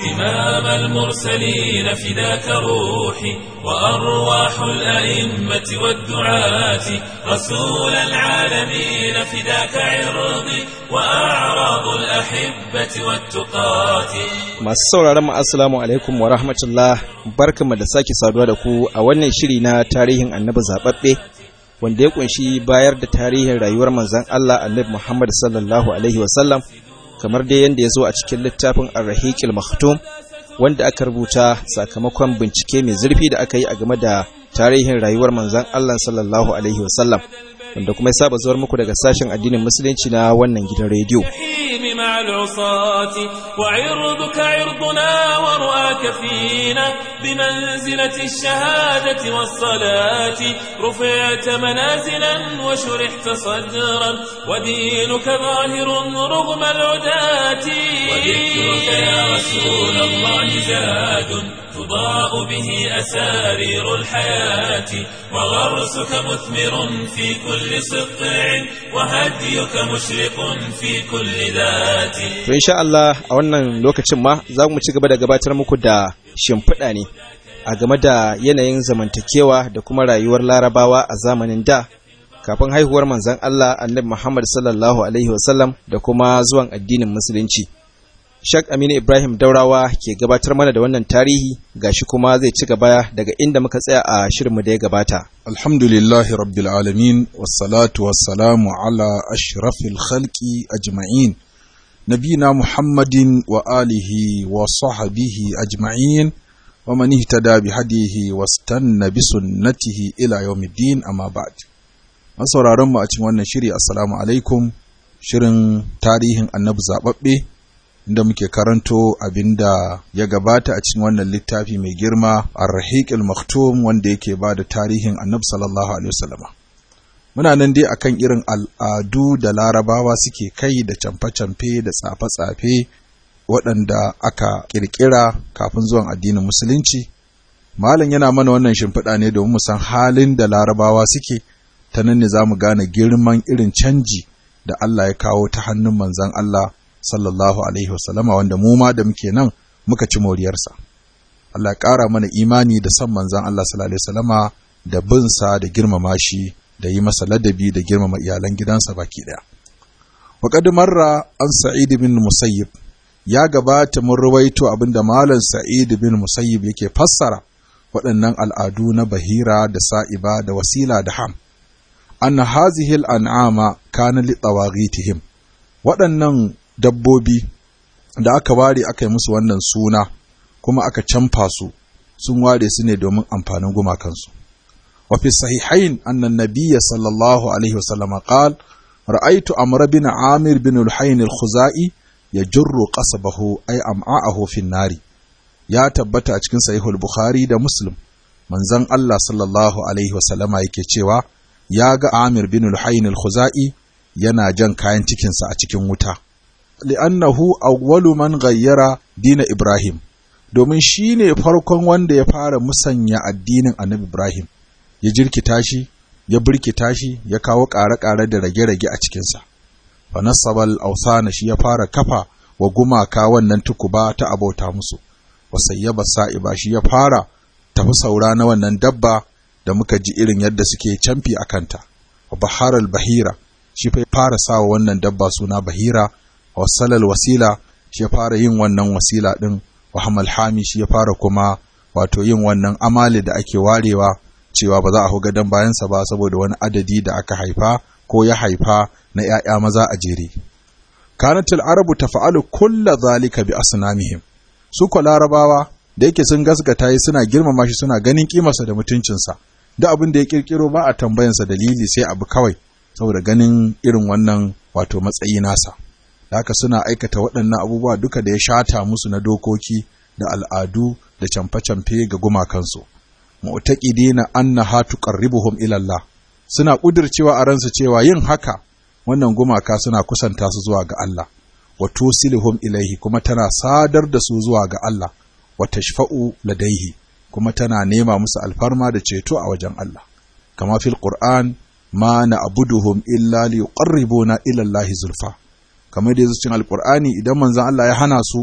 إمام المرسلين فداك روحي وأرواح الأئمة والدعاة رسول العالمين فداك عرضي وأعراض الأحبة والتقاة Masu sauraron mu assalamu alaikum wa rahmatullah barkanmu da sake saduwa da ku a wannan shiri na tarihin annabi zababbe wanda ya kunshi bayar da tarihin rayuwar manzon Allah annabi Muhammad sallallahu alaihi wasallam kamar dai yadda ya zo a cikin littafin Ar-Rahiqil Maktum wanda aka rubuta sakamakon bincike mai zurfi da aka yi a game da tarihin rayuwar manzon Allah sallallahu alaihi wasallam wanda kuma ya saba zuwar muku daga sashen addinin musulunci na wannan gidan rediyo. الجحيم مع العصاة وعرضك عرضنا ورؤاك فينا بمنزلة الشهادة والصلاة رفعت منازلا وشرحت صدرا ودينك ظاهر رغم العداة وذكرك يا رسول الله زاد تضاء به أسارير الحياة وغرسك مثمر في كل سطع وهديك مشرق في كل ذات To insha Allah a wannan lokacin ma za mu ci gaba da gabatar muku da shimfiɗa ne a game da yanayin zamantakewa da kuma rayuwar larabawa a zamanin da kafin haihuwar manzon Allah annabi Muhammad sallallahu alaihi wasallam da kuma zuwan addinin musulunci. Shak Aminu Ibrahim Daurawa ke gabatar mana da wannan tarihi gashi kuma zai ci gaba daga inda muka tsaya a shirinmu da ya gabata. الحمد لله رب العالمين والصلاة والسلام على أشرف الخلق أجمعين نبينا محمد وآله وصحبه أجمعين ومن اهتدى بهديه واستنى بسنته إلى يوم الدين أما بعد masauraran mu a cikin wannan shiri assalamu alaikum shirin tarihin annabi zababbe inda muke karanto abinda ya gabata a cikin wannan littafi mai girma ar-rahiqul maktum wanda yake ba da tarihin annabi sallallahu alaihi wasallama muna nan dai akan irin al'adu da larabawa suke kai da camfe-camfe da tsafe-tsafe waɗanda aka ƙirƙira kafin zuwan addinin musulunci malam yana mana wannan shimfiɗa ne domin mu san halin da larabawa suke ta nan ne za mu gane girman irin canji da Allah ya kawo ta hannun manzon Allah sallallahu alaihi wasallama wanda mu ma da muke nan muka ci moriyarsa Allah ya ƙara mana imani da son manzon Allah sallallahu alaihi wasallama da bin sa da girmama shi da yi masa ladabi da girmama iyalan gidansa baki daya wa qad marra an sa'id bin musayyib ya gabata mun ruwaito abinda malam sa'id bin musayyib yake fassara waɗannan al'adu na bahira da sa'iba da wasila da ham anna hazihi al'an'ama kana li tawaghitihim waɗannan dabbobi da aka ware aka yi musu wannan suna kuma aka canfa su sun ware su ne domin amfanin gumakansu wa fi sahihain anna nabiyya sallallahu alaihi wasallam qal ra'aytu amr bin amir bin al-hayn al-khuzai yajurru qasabahu ay am'a'ahu fi nari ya tabbata a cikin sahihul bukhari da muslim manzon Allah sallallahu alaihi wasallama yake cewa ya ga amir bin al-hayn al-khuzai yana jan kayan cikinsa a cikin wuta li'annahu awwalu man ghayyara dina Ibrahim domin shi ne farkon wanda ya fara musanya addinin Annabi Ibrahim ya jirkita shi ya birkita shi ya kawo ƙare-ƙare da rage-rage a cikinsa fa nasabal awsana shi ya fara kafa wa gumaka wannan tukuba ta abauta musu wa sayyaba sa'iba shi ya fara tafi saura na wannan dabba da muka ji irin yadda suke camfi a kanta wa baharal bahira shi fa fara sawa wannan dabba suna bahira wasalal wasila shi ya fara yin wannan wasila ɗin wahamal hami shi ya fara kuma wato yin wannan amali da ake warewa cewa ba za a hau gadon bayansa ba saboda wani adadi da aka haifa ko ya haifa na ‘ya'ya maza a jere. Kanatil Arabu ta fa'alu kulla zalika bi asnamihim su ko larabawa da yake sun gasgata yi suna girmama shi suna ganin kimarsa da mutuncinsa da abin da ya kirkiro ba a tambayansa dalili sai abu kawai saboda ganin irin wannan wato matsayi nasa. da haka suna aikata waɗannan abubuwa duka da ya shata musu na dokoki da al'adu da camfe-camfe ga gumakansu. Mu'taqidina annaha tuqarribuhum ila Allah. Suna ƙudircewa a ransu cewa yin haka wannan gumaka suna kusanta su zuwa ga Allah. Wa tusiluhum ilaihi kuma tana sadar da su zuwa ga Allah. Wa tashfa'u ladaihi kuma tana nema musu alfarma da ceto a wajen Allah. Kama fil Qur'an ma na abuduhum illa li yuqarribuna ila Allah zulfa. kamar da yazo cikin alqur'ani idan manzon Allah ya hana su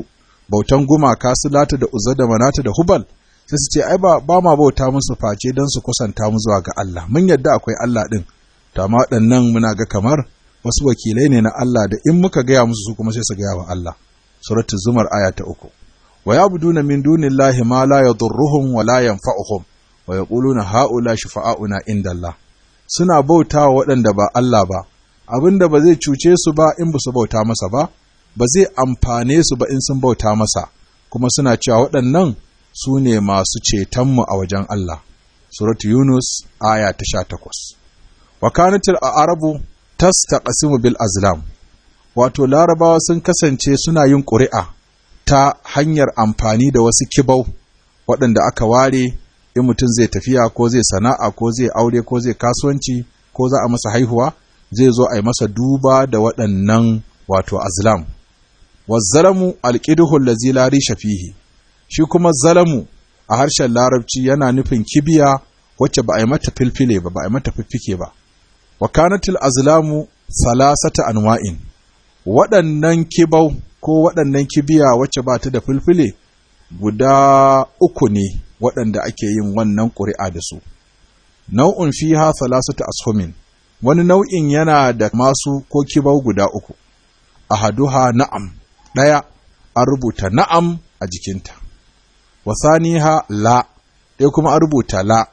bautan gumaka su lata da uzza da manata da hubal sai su ce ai ba ba ma bauta musu face don su kusanta mu zuwa ga Allah mun yadda akwai Allah din to amma waɗannan muna ga kamar wasu wakilai ne na Allah da in muka gaya musu su kuma sai su gaya wa Allah suratul zumar aya ta uku wa yabuduna min dunillahi ma la yadurruhum wa la yanfa'uhum wa yaquluna haula shufa'auna indallah suna bautawa waɗanda ba Allah ba abinda ba zai cuce su ba in ba su bauta masa ba ba zai amfane su ba in sun bauta masa kuma suna cewa waɗannan su ne masu cetonmu a wajen Allah suratu yunus aya ta sha takwas wa kanatil arabu tastaqsimu bil azlam wato larabawa sun kasance suna yin ƙuri'a ta hanyar amfani da wasu kibau waɗanda aka ware in mutum zai tafiya ko zai sana'a ko zai aure ko zai kasuwanci ko za a masa haihuwa zai zo a yi masa duba da waɗannan wato azlam wazzalamu alƙiduhu lazi la risha fihi shi kuma zalamu a harshen larabci yana nufin kibiya wacce ba a yi mata filfile ba ba a yi mata fiffike ba wa kanatil azlamu salasata anwa'in waɗannan kibau ko waɗannan kibiya wacce ba ta da filfile guda uku ne waɗanda ake yin wannan ƙuri'a da su nau'un fiha salasata ashumin wani nau'in yana da masu ko kibau guda uku ahaduha na'am ɗaya an rubuta na'am a jikinta wasaniha la ɗaya kuma an rubuta la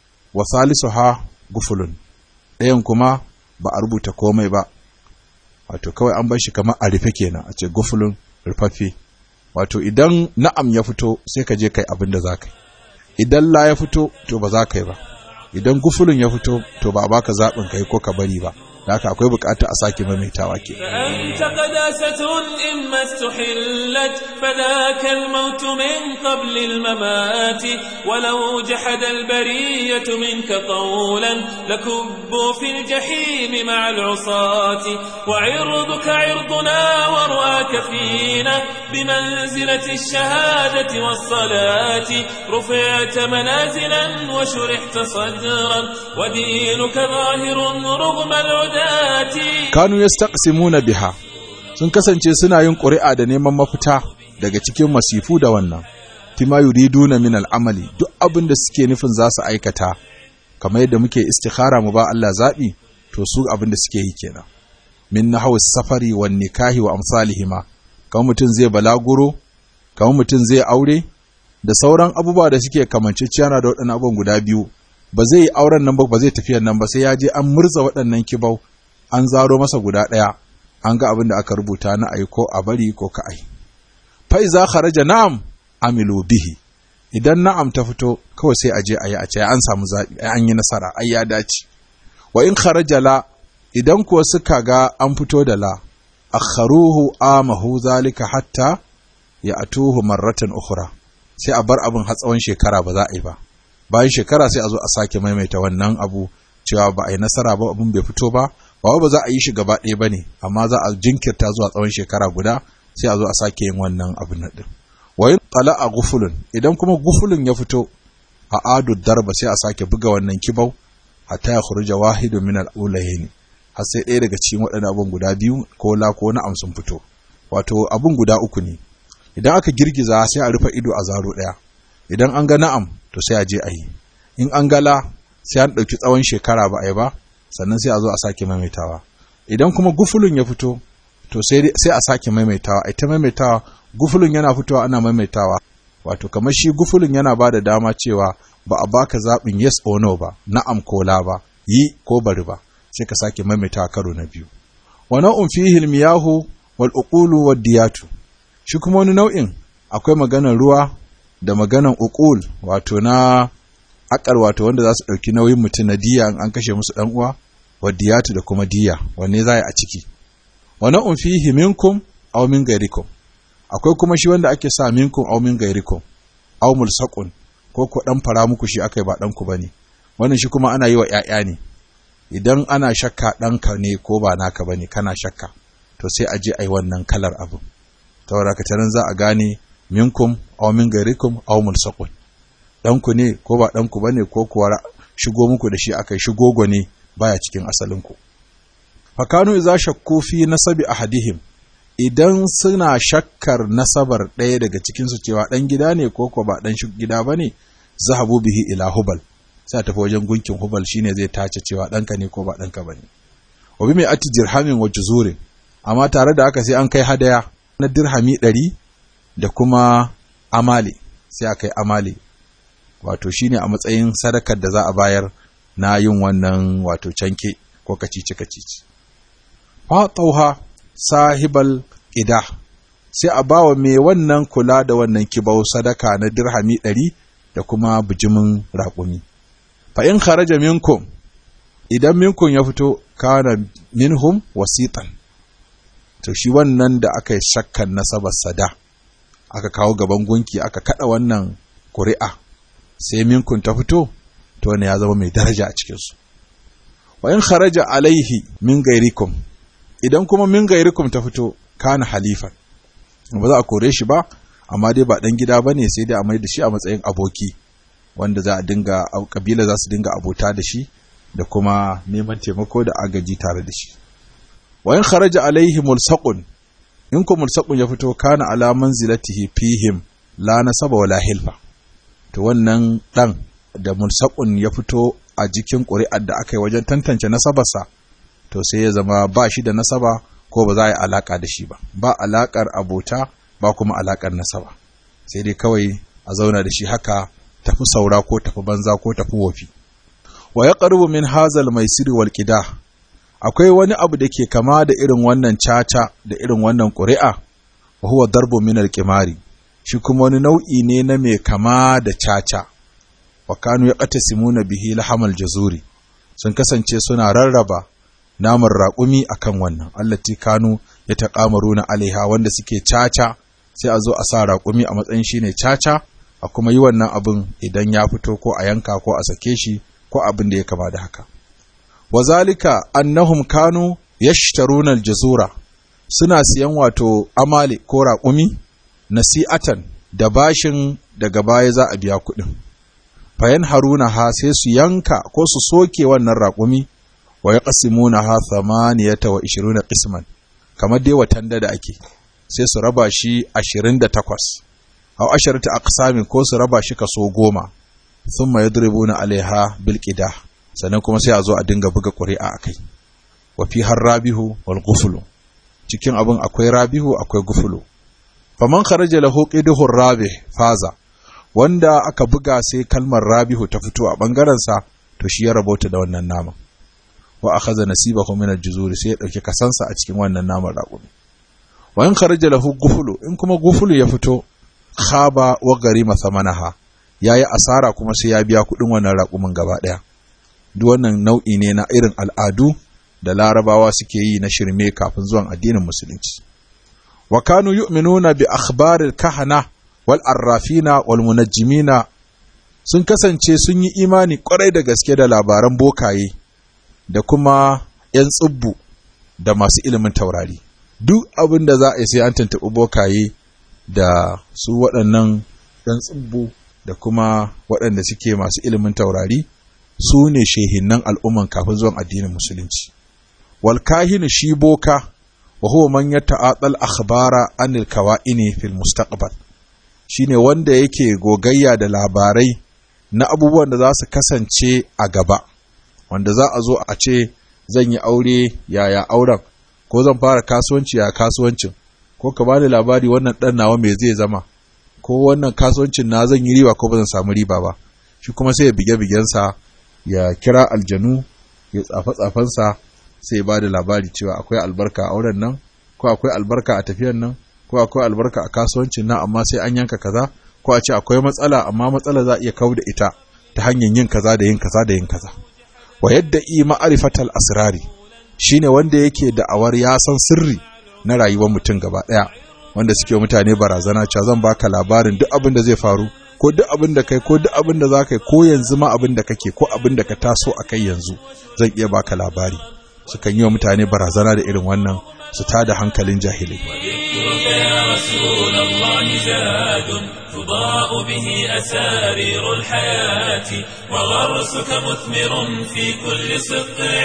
ha gufulun ɗayan kuma ba a rubuta komai ba wato kawai an bar shi kamar a rufe kenan a ce gufulun rufaffe wato idan na'am ya fito sai ka je kai abin da za ka yi idan la ya fito to ba za ka yi ba idan gufulun ya fito to ba a baka zaɓin kai ko ka bari ba da haka akwai bukata a sake maimaitawa ke فأنت قداسة إما استحلت فذاك الموت من قبل الممات ولو جحد البرية منك قولا لكبوا في الجحيم مع العصاة وعرضك عرضنا ورؤاك فينا بمنزلة الشهادة والصلاة رفعت منازلا وشرحت صدرا ودينك ظاهر رغم العداة kanu yastaqsimuna biha sun kasance suna yin ƙuri'a da neman mafita daga cikin masifu da wannan tima yuriduna min al'amali duk abin da suke nufin za su aikata kamar yadda muke istikhara mu ba Allah zaɓi to su abin da suke yi kenan min nahwu safari wan nikahi wa amsalihima kamar mutum zai balaguro kamar mutum zai aure da sauran abubuwa da suke kamanceciyana da waɗannan abubuwan guda biyu ba zai yi auren nan ba ba zai tafiyan nan ba sai ya je an murza waɗannan kibau an zaro masa guda ɗaya an ga abin da aka rubuta na ai ko a bari ko ka ai fai za kharaja na'am amilu bihi idan na'am ta fito kawai sai a je a yi a ce an samu zaɓi ai an yi nasara ai ya dace wa in kharaja la idan kuwa suka ga an fito da la akharuhu amahu zalika hatta ya atuhu marratan ukhra sai a bar abin har tsawon shekara ba za a yi ba bayan shekara sai a zo a sake maimaita wannan abu cewa ba a yi nasara ba abin bai fito ba ba ba za a yi shi gaba ɗaya ba ne amma za a jinkirta zuwa tsawon shekara guda sai a zo a sake yin wannan abin nan ɗin wayin tsala a gufulun idan kuma gufulun ya fito a adu darba sai a sake buga wannan kibau hatta ya khuruja wahidu min al-ulayn har sai ɗaya daga cikin waɗannan abun guda biyu ko la ko na sun fito wato abun guda uku ne idan aka girgiza sai a rufe ido a zaro ɗaya idan an ga na'am to sai a je a yi in an gala sai an ɗauki tsawon shekara ba a yi ba sannan sai a zo a sake maimaitawa idan kuma gufulun ya fito to sai a sake maimaitawa ita maimaitawa gufulun yana fitowa ana maimaitawa wato kamar shi gufulun yana ba da dama cewa ba a baka zaɓin yes or no ba na'am ko la ba yi ko bari ba sai ka sake maimaitawa karo na biyu wa nau'un fihi al-miyahu wal uqulu wad diyatu shi kuma wani nau'in akwai maganar ruwa da maganan uqul wato na akar wato wanda za su ɗauki nauyin mutum na diya an kashe musu ɗan uwa wa diyatu da kuma diya wanne za a ciki wa na'un fihi minkum aw min gairikum akwai kuma shi wanda ake sa minkum aw min gairikum aw mulsaqun ko ko dan fara muku shi akai ba dan ku bane wannan shi kuma ana yi wa ƴaƴa ne idan ana shakka ɗanka ne ko ba naka bane kana shakka to sai a je a yi wannan kalar abu saboda ka za a gane minkum aw min gairikum aw mulsaqun ɗanku ne ko ba ɗanku ba ne ko kuwa shigo muku da shi aka shigo ne baya cikin asalinku fakanu iza shakku fi nasabi ahadihim idan suna shakkar nasabar ɗaya daga cikinsu cewa ɗan gida ne ko ko ba ɗan gida ba ne zahabu bihi ila hubal sai a tafi wajen gunkin hubal shine zai tace cewa ɗanka ne ko ba ɗanka ba ne wa bi mai ati dirhamin wa juzurin amma tare da haka sai an kai hadaya na dirhami ɗari da kuma amale sai a kai amale wato shine a matsayin sadakar da za a bayar na yin wannan wato canke ko kacici kacici fa tauha sahibal ida sai a bawa mai wannan kula da wannan kibau sadaka na dirhami ɗari da kuma bijimin raƙumi fa in kharaja minkum idan minkum ya fito kana minhum wasitan to shi wannan da aka yi shakkan nasabar sada aka kawo gaban gunki aka kada wannan ƙuri'a sai minkun ta fito to wannan ya zama mai daraja a cikinsu wa in kharaja alaihi min gairikum idan kuma min gairikum ta fito kana halifan ba za a kore shi ba amma dai ba dan gida bane sai dai a mai da shi a matsayin aboki wanda za a dinga kabila za su dinga abota da shi da kuma neman taimako da agaji tare da shi wa in kharaja alaihi mulsaqun in ko mulsaqun ya fito kana ala manzilatihi fihim la nasaba wala hilfa to wannan dan da mulsaqun ya fito a jikin ƙuri'ar da aka yi wajen tantance nasabarsa to sai ya zama ba shi da nasaba ko ba za a yi alaka da shi ba ba alakar abota ba kuma alakar nasaba sai dai kawai a zauna da shi haka tafi saura ko tafi banza ko tafi wofi wa ya min hazal mai siri wal akwai wani abu da ke kama da irin wannan caca da irin wannan ƙuri'a wa huwa darbu min al-qimari shi kuma wani nau'i ne na mai kama da caca wa kanu ya simuna bihi lahamal jazuri sun kasance suna rarraba naman raƙumi akan wannan allati kanu ya taqamaruna alaiha wanda suke caca sai a zo a sa raƙumi a matsayin shine caca a kuma yi wannan abin idan ya fito ko a yanka ko a sake shi ko abin da ya kama da haka wazalika annahum kanu yashtaruna aljazura suna siyan wato amale ko raƙumi nasi'atan da bashin daga baya za a biya kuɗin fayan haruna ha sai su yanka ko su soke wannan raƙumi wa yaqsimuna ha thamaniyata wa ishiruna qisman kamar dai watan da ake sai su raba shi 28 aw asharata aqsamin ko su raba shi kaso goma thumma yadribuna alaiha bil qidah sannan kuma sai a zo a dinga buga ƙuri'a a kai wa fi har rabihu wal gufulu cikin abin akwai rabihu akwai gufulu faman kharaja lahu qiduhu rabih faza wanda aka buga sai kalmar rabihu ta fito a bangaren sa to shi ya rabota da wannan naman wa akhadha nasibahu min al-juzuri sai ya dauki kasansa a cikin wannan naman raƙumi wa in kharaja lahu gufulu in kuma gufulu ya fito khaba wa garima thamanaha yayi asara kuma sai ya biya kuɗin wannan raƙumin gaba ɗaya duk wannan nau'i ne na irin al'adu da larabawa suke yi na shirme kafin zuwan addinin musulunci wa kanu yu'minuna bi akhbaril kahana wal arrafina wal munajjimina sun kasance sun yi imani kwarai da gaske da labaran bokaye da kuma yan tsubbu da masu ilimin taurari duk abin da za a yi sai an tantabi bokaye da su waɗannan yan tsubbu da kuma waɗanda suke masu ilimin taurari su ne shehinnan al'umman kafin zuwan addinin musulunci. Wal kahinu shi boka, wa huwa man ya ta'atsal akhbara anil kawa'ini fil mustaqbal shi ne wanda yake gogayya da labarai na abubuwan da za su kasance a gaba, wanda za a zo a ce zan yi aure yaya auren, ko zan fara kasuwanci ya kasuwancin, ko ka bani labari wannan ɗan nawa me zai zama, ko wannan kasuwancin na zan yi riba ko ba zan samu riba ba, shi kuma sai ya bige-bigensa ya kira aljanu ya tsafa-tsafansa sai ya ba da labari cewa akwai albarka a auren nan ko akwai albarka a tafiyan nan ko akwai albarka a kasuwancin nan amma sai an yanka kaza ko a ce akwai matsala amma matsala za a iya kau da ita ta hanyar yin kaza da yin kaza da yin kaza wa yadda i ma'arifatal asrari shine wanda yake da'awar ya san sirri na rayuwar mutum gaba daya wanda suke mutane barazana cewa zan baka labarin duk abin da zai faru ko duk abin da kai ko duk abin da za ka yi ko yanzu ma abin da kake ko abin da ka taso a kai yanzu zan iya baka labari sukan yi wa mutane barazana da irin wannan su tada hankalin jahilai تضاء به أسارير الحياة وغرسك مثمر في كل سطع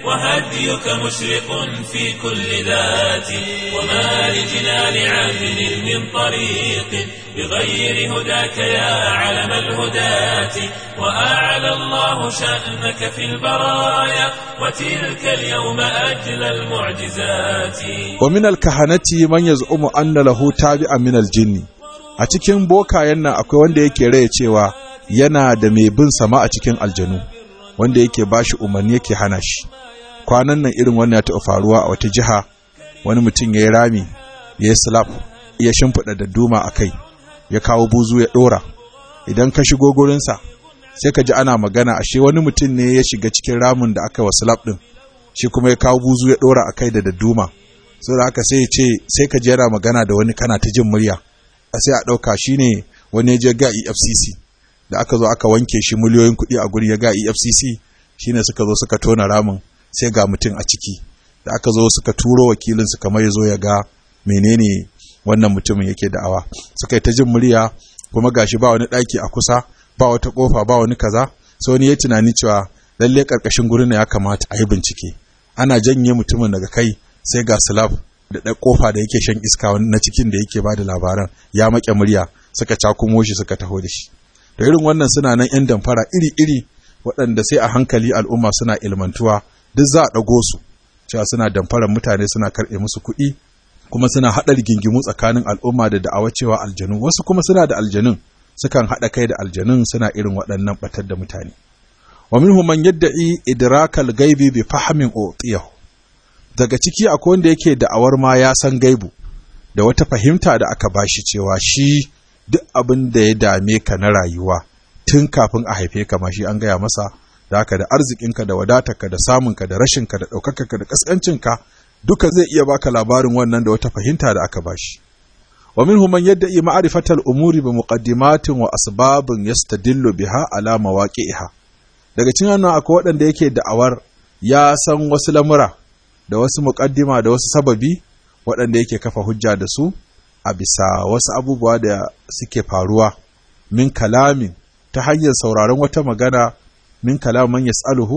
وهديك مشرق في كل ذات وما لجنان عدل من طريق بغير هداك يا علم الهداة وأعلى الله شأنك في البرايا وتلك اليوم أجل المعجزات ومن الكهنة من يزعم أن له تابعا من الجن a cikin bokayen nan akwai wanda yake raya cewa yana da mai bin sama a cikin aljanu wanda yake bashi umarni yake hana shi kwanan nan irin wannan ya taɓa faruwa a wata jiha wani mutum ya yi rami ya yi slap ya shimfiɗa da duma a kai ya kawo buzu ya ɗora idan ka shigo gurinsa sai ka ji ana magana ashe wani mutum ne ya shiga cikin ramin da aka yi wa slap ɗin shi kuma ya kawo buzu ya ɗora a kai da dadduma saboda haka sai ya ce sai ka ji yana magana da wani kana ta jin murya a sai a ɗauka shi ne wani ya je ga efcc da aka zo aka wanke shi miliyoyin kuɗi a guri ya ga efcc shi ne suka zo suka tona ramin sai ga mutum a ciki da aka zo suka turo wakilinsu kamar ya zo ya ga menene wannan mutumin yake da'awa suka yi ta jin murya kuma gashi ba wani ɗaki a kusa ba wata ƙofa ba wani kaza sai wani ya tunani cewa lalle ƙarƙashin gurin ya kamata a yi bincike ana janye mutumin daga kai sai ga slab da ɗan ƙofa da yake shan iska na cikin da yake ba da labaran ya maƙe murya suka cakumo shi suka taho da shi da irin wannan suna nan 'yan damfara iri-iri waɗanda sai a hankali al'umma suna ilmantuwa duk za a ɗago su cewa suna damfarar mutane suna karɓe musu kuɗi kuma suna haɗa rigingimu tsakanin al'umma da da'awa cewa aljanu wasu kuma suna da aljanun sukan haɗa kai da aljanun suna irin waɗannan ɓatar da mutane wa minhum man yadda'i idrakal gaibi bi fahmin utiyahu daga ciki akwai wanda yake da'awar ma ya san gaibu da wata fahimta da aka bashi cewa shi duk abin da ya dame ka na rayuwa tun kafin a haife ka ma shi an gaya masa da haka da arzikinka da wadatarka da samunka da rashinka da ɗaukakarka da ƙasƙancinka duka zai iya baka labarin wannan da wata fahimta da aka bashi wa minhum man yadda'i ma'rifatal umuri bi muqaddimatin wa asbabin yastadillu biha ala mawaqi'iha daga cikin wannan akwai waɗanda yake da'awar ya san wasu lamura da wasu muƙaddima da wasu sababi waɗanda yake kafa hujja da su a bisa wasu abubuwa da suke faruwa min kalamin ta hanyar sauraron wata magana min kalaman yas'aluhu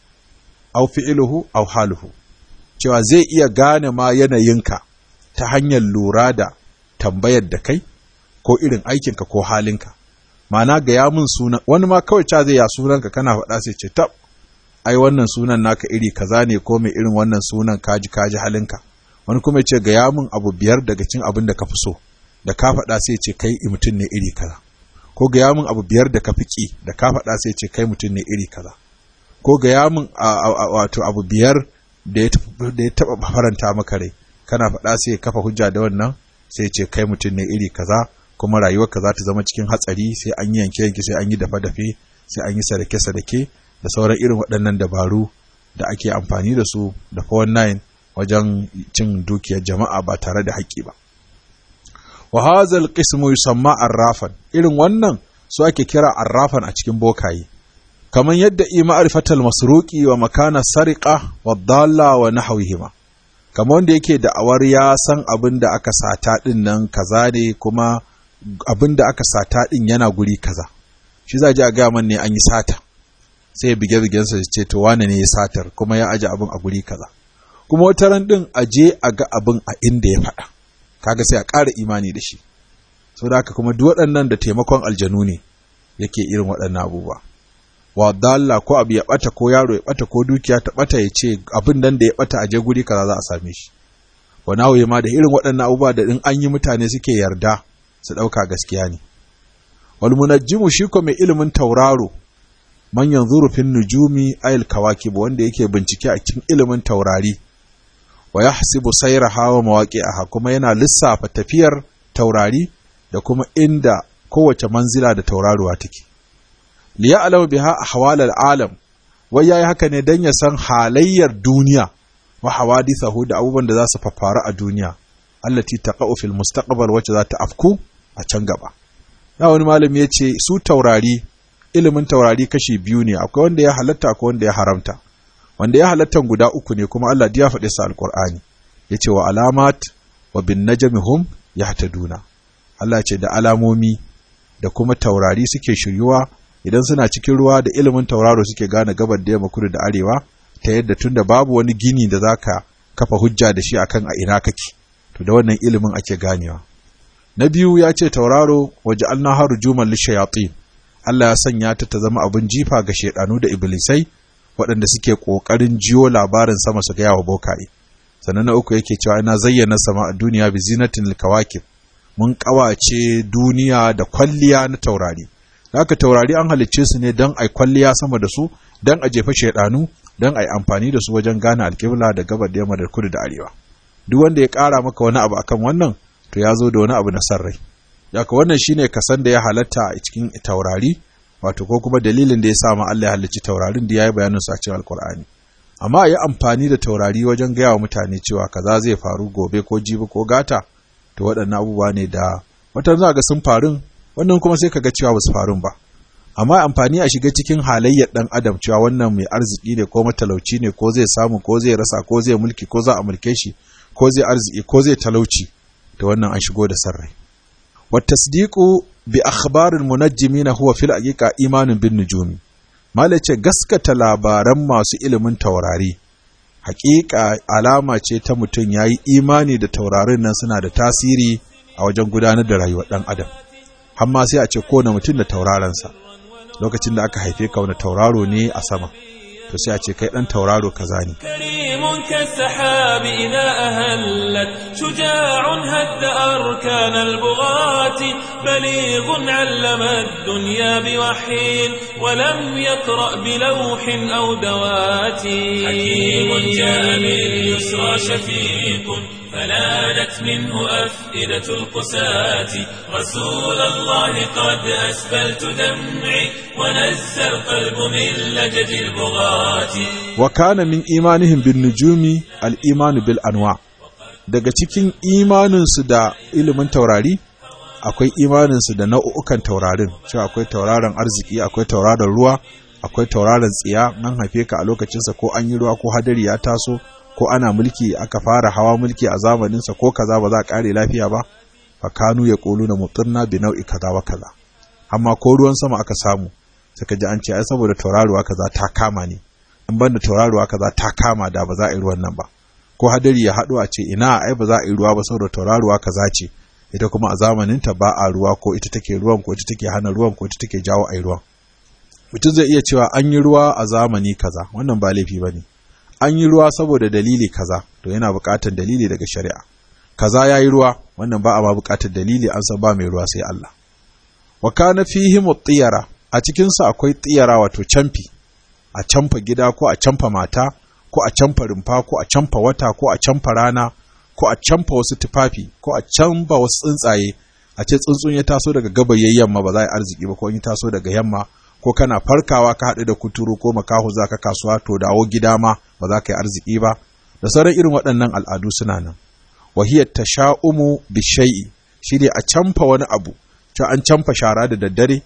aw fi'luhu aw haluhu cewa zai iya gane ma yanayinka ta hanyar lura da tambayar da kai ko irin aikinka ko halinka ma'ana ga ya mun sunan wani ma kawai ca zai ya sunanka kana faɗa sai ce tab ai wannan sunan naka iri kaza ne ko mai irin wannan sunan kaji kaji halinka wani kuma ce ga ya mun abu biyar daga cin abin da ka fi so da ka faɗa sai ce kai mutum ne iri kaza ko ga ya mun abu biyar da ka fi ƙi da ka faɗa sai ce kai mutum ne iri kaza ko ga ya mun wato abu biyar da ya taɓa faranta maka rai kana faɗa sai ya kafa hujja da wannan sai ce kai mutum ne iri kaza kuma rayuwarka za ta zama cikin hatsari sai an yi yanke yanke sai an yi dafe dafe sai an yi sadake sadake da sauran irin waɗannan dabaru da ake amfani da su da 419 wajen cin dukiyar jama'a ba tare da haƙƙi ba wa hazal qismu yusamma arrafan irin wannan su ake kira arrafan a cikin bokaye kamar yadda i ma'rifatal masruqi wa makana sariqa wa dalla wa nahwihima kamar wanda yake da awar ya san abin da aka sata din nan kaza ne kuma abin da aka sata din yana guri kaza shi za ji a gaya man ne an yi sata sai ya bige bigensa ya ce to wane ne ya satar kuma ya aje abin a guri kaza kuma wata ran din a je a ga abin a inda ya faɗa kaga sai a ƙara imani da shi saboda haka kuma duk waɗannan da taimakon aljanu ne yake irin waɗannan abubuwa wa dalla ko abu ya bata ko yaro ya bata ko dukiya ta bata ya ce abin nan da ya bata a je guri kaza za a same shi wa nawaye ma da irin waɗannan abubuwa da in an yi mutane suke yarda su ɗauka gaskiya ne wal munajjimu shi ko mai ilimin tauraro man yanzuru fin nujumi ayil kawakib wanda yake bincike a cikin ilimin taurari wa yahsibu sayraha wa mawaqi'aha kuma yana lissafa tafiyar taurari da kuma inda kowace manzila da tauraruwa take liya'lamu biha ahwal al'alam wai yayi haka ne dan ya san halayyar duniya wa hawadithahu da abubuwan da za su faffara a duniya allati taqa'u fil mustaqbal wacce za ta afku a can gaba na wani malami ya ce su taurari ilimin taurari kashi biyu ne akwai wanda ya halatta akwai wanda ya haramta wanda ya halatta guda uku ne kuma Allah ya faɗi sa alqur'ani yace wa alamat wa bin najmi hum yahtaduna Allah ce da alamomi da kuma taurari suke shiryuwa idan suna cikin ruwa da ilimin tauraro suke gane gabar da yamma kudu da arewa ta yadda tunda babu wani gini da zaka kafa hujja da shi akan a ina kake to da wannan ilimin ake ganewa na biyu ya ce tauraro waje an naharu juman lishayatin Allah ya sanya ta ta zama abin jifa ga shaidanu da iblisai waɗanda suke ƙoƙarin jiyo labarin sama su gaya wa bokaye sannan na uku yake cewa ina zayyana sama a duniya bi zinatin kawakib mun ƙawace duniya da kwalliya na taurari haka taurari an halicce su ne don ai kwalliya sama da su don a jefa shaidanu don ai amfani da su wajen gane alƙibla da gabar da yamma da kudu da arewa duk wanda ya ƙara maka wani abu akan wannan to ya zo da wani abu na san rai Yaka wannan shine kasan da ya halatta a cikin taurari wato ko kuma dalilin da ya sa ma Allah ya halicci taurarin da yayi bayanin su a cikin Alkur'ani amma a yi amfani da taurari wajen gaya wa mutane cewa kaza zai faru gobe ko jibi ko gata to waɗannan abubuwa ne da wata za ga sun farun wannan kuma sai kaga cewa basu farun ba amma amfani a shiga cikin halayyar dan adam cewa wannan mai arziki ne ko matalauci ne ko zai samu ko zai rasa ko zai mulki ko za a mulke shi ko zai arziki ko zai talauci to wannan an shigo da sarrai والتصديق بأخبار المنجمين هو في الحقيقة إيمان بالنجوم malace gaskata labaran masu ilimin taurari hakika alama ce ta mutum ya yi imani da taurarin nan suna da tasiri a wajen gudanar da rayuwar ɗan adam hamma sai a ce kowane mutum da taurarensa lokacin da aka haife ka wani tauraro ne a sama to sai a ce kai dan tauraro kaza ne كريم كالسحاب إذا أهلت شجاع هد أركان البغاة بليغ علم الدنيا بوحي ولم يقرأ بلوح أو دوات حكيم جاء باليسرى شفيق فلانت منه أفئدة القساة رسول الله قد أسفلت دمعي ونزى القلب من لجج البغاة wa kana min imanihim bin nujumi al imanu bil anwa daga cikin imaninsu da ilimin taurari akwai imaninsu da nau'ukan taurarin cewa akwai tauraron arziki akwai tauraron ruwa akwai tauraron tsiya nan haife ka a lokacinsa ko an yi ruwa ko hadari ya taso ko ana mulki aka fara hawa mulki a zamaninsa ko kaza ba za a kare lafiya ba fa kanu ya ƙolu na mutsirna bi nau'i kaza wa kaza amma ko ruwan sama aka samu suka ji an ce ai saboda tauraruwa kaza ta kama ne in banda tauraruwa kaza ta kama da ba za a yi ruwan nan ba ko hadari ya haɗu a ce ina ai ba za a yi ruwa ba saboda tauraruwa kaza ce ita kuma a zamanin ta ba a ruwa ko ita take ruwan ko ita take hana ruwan ko ita take jawo ai ruwan mutum zai iya cewa an yi ruwa a zamani kaza wannan ba laifi bane an yi ruwa saboda dalili kaza to yana buƙatar dalili daga shari'a kaza ya yi ruwa wannan ba a ma buƙatar dalili an san ba mai ruwa sai Allah wa kana fihi mutiyara a cikin sa akwai tiyara wato camfi a camfa gida ko a camfa mata ko a camfa rumfa ko a camfa wata ko a camfa rana ko a camfa wasu tufafi ko a camfa wasu tsuntsaye a ce tsuntsun ya taso daga gabayayyen yamma ba za a yi arziki ba ko in ya taso daga yamma ko kana farkawa ka haɗu da kuturu ko makaho za ka kasuwa to dawo gida ma ba za ka yi arziki ba da sauran irin waɗannan al'adu suna nan wahiyar tasha'umu bishai'i shi ne a camfa wani abu ta an camfa shara da daddare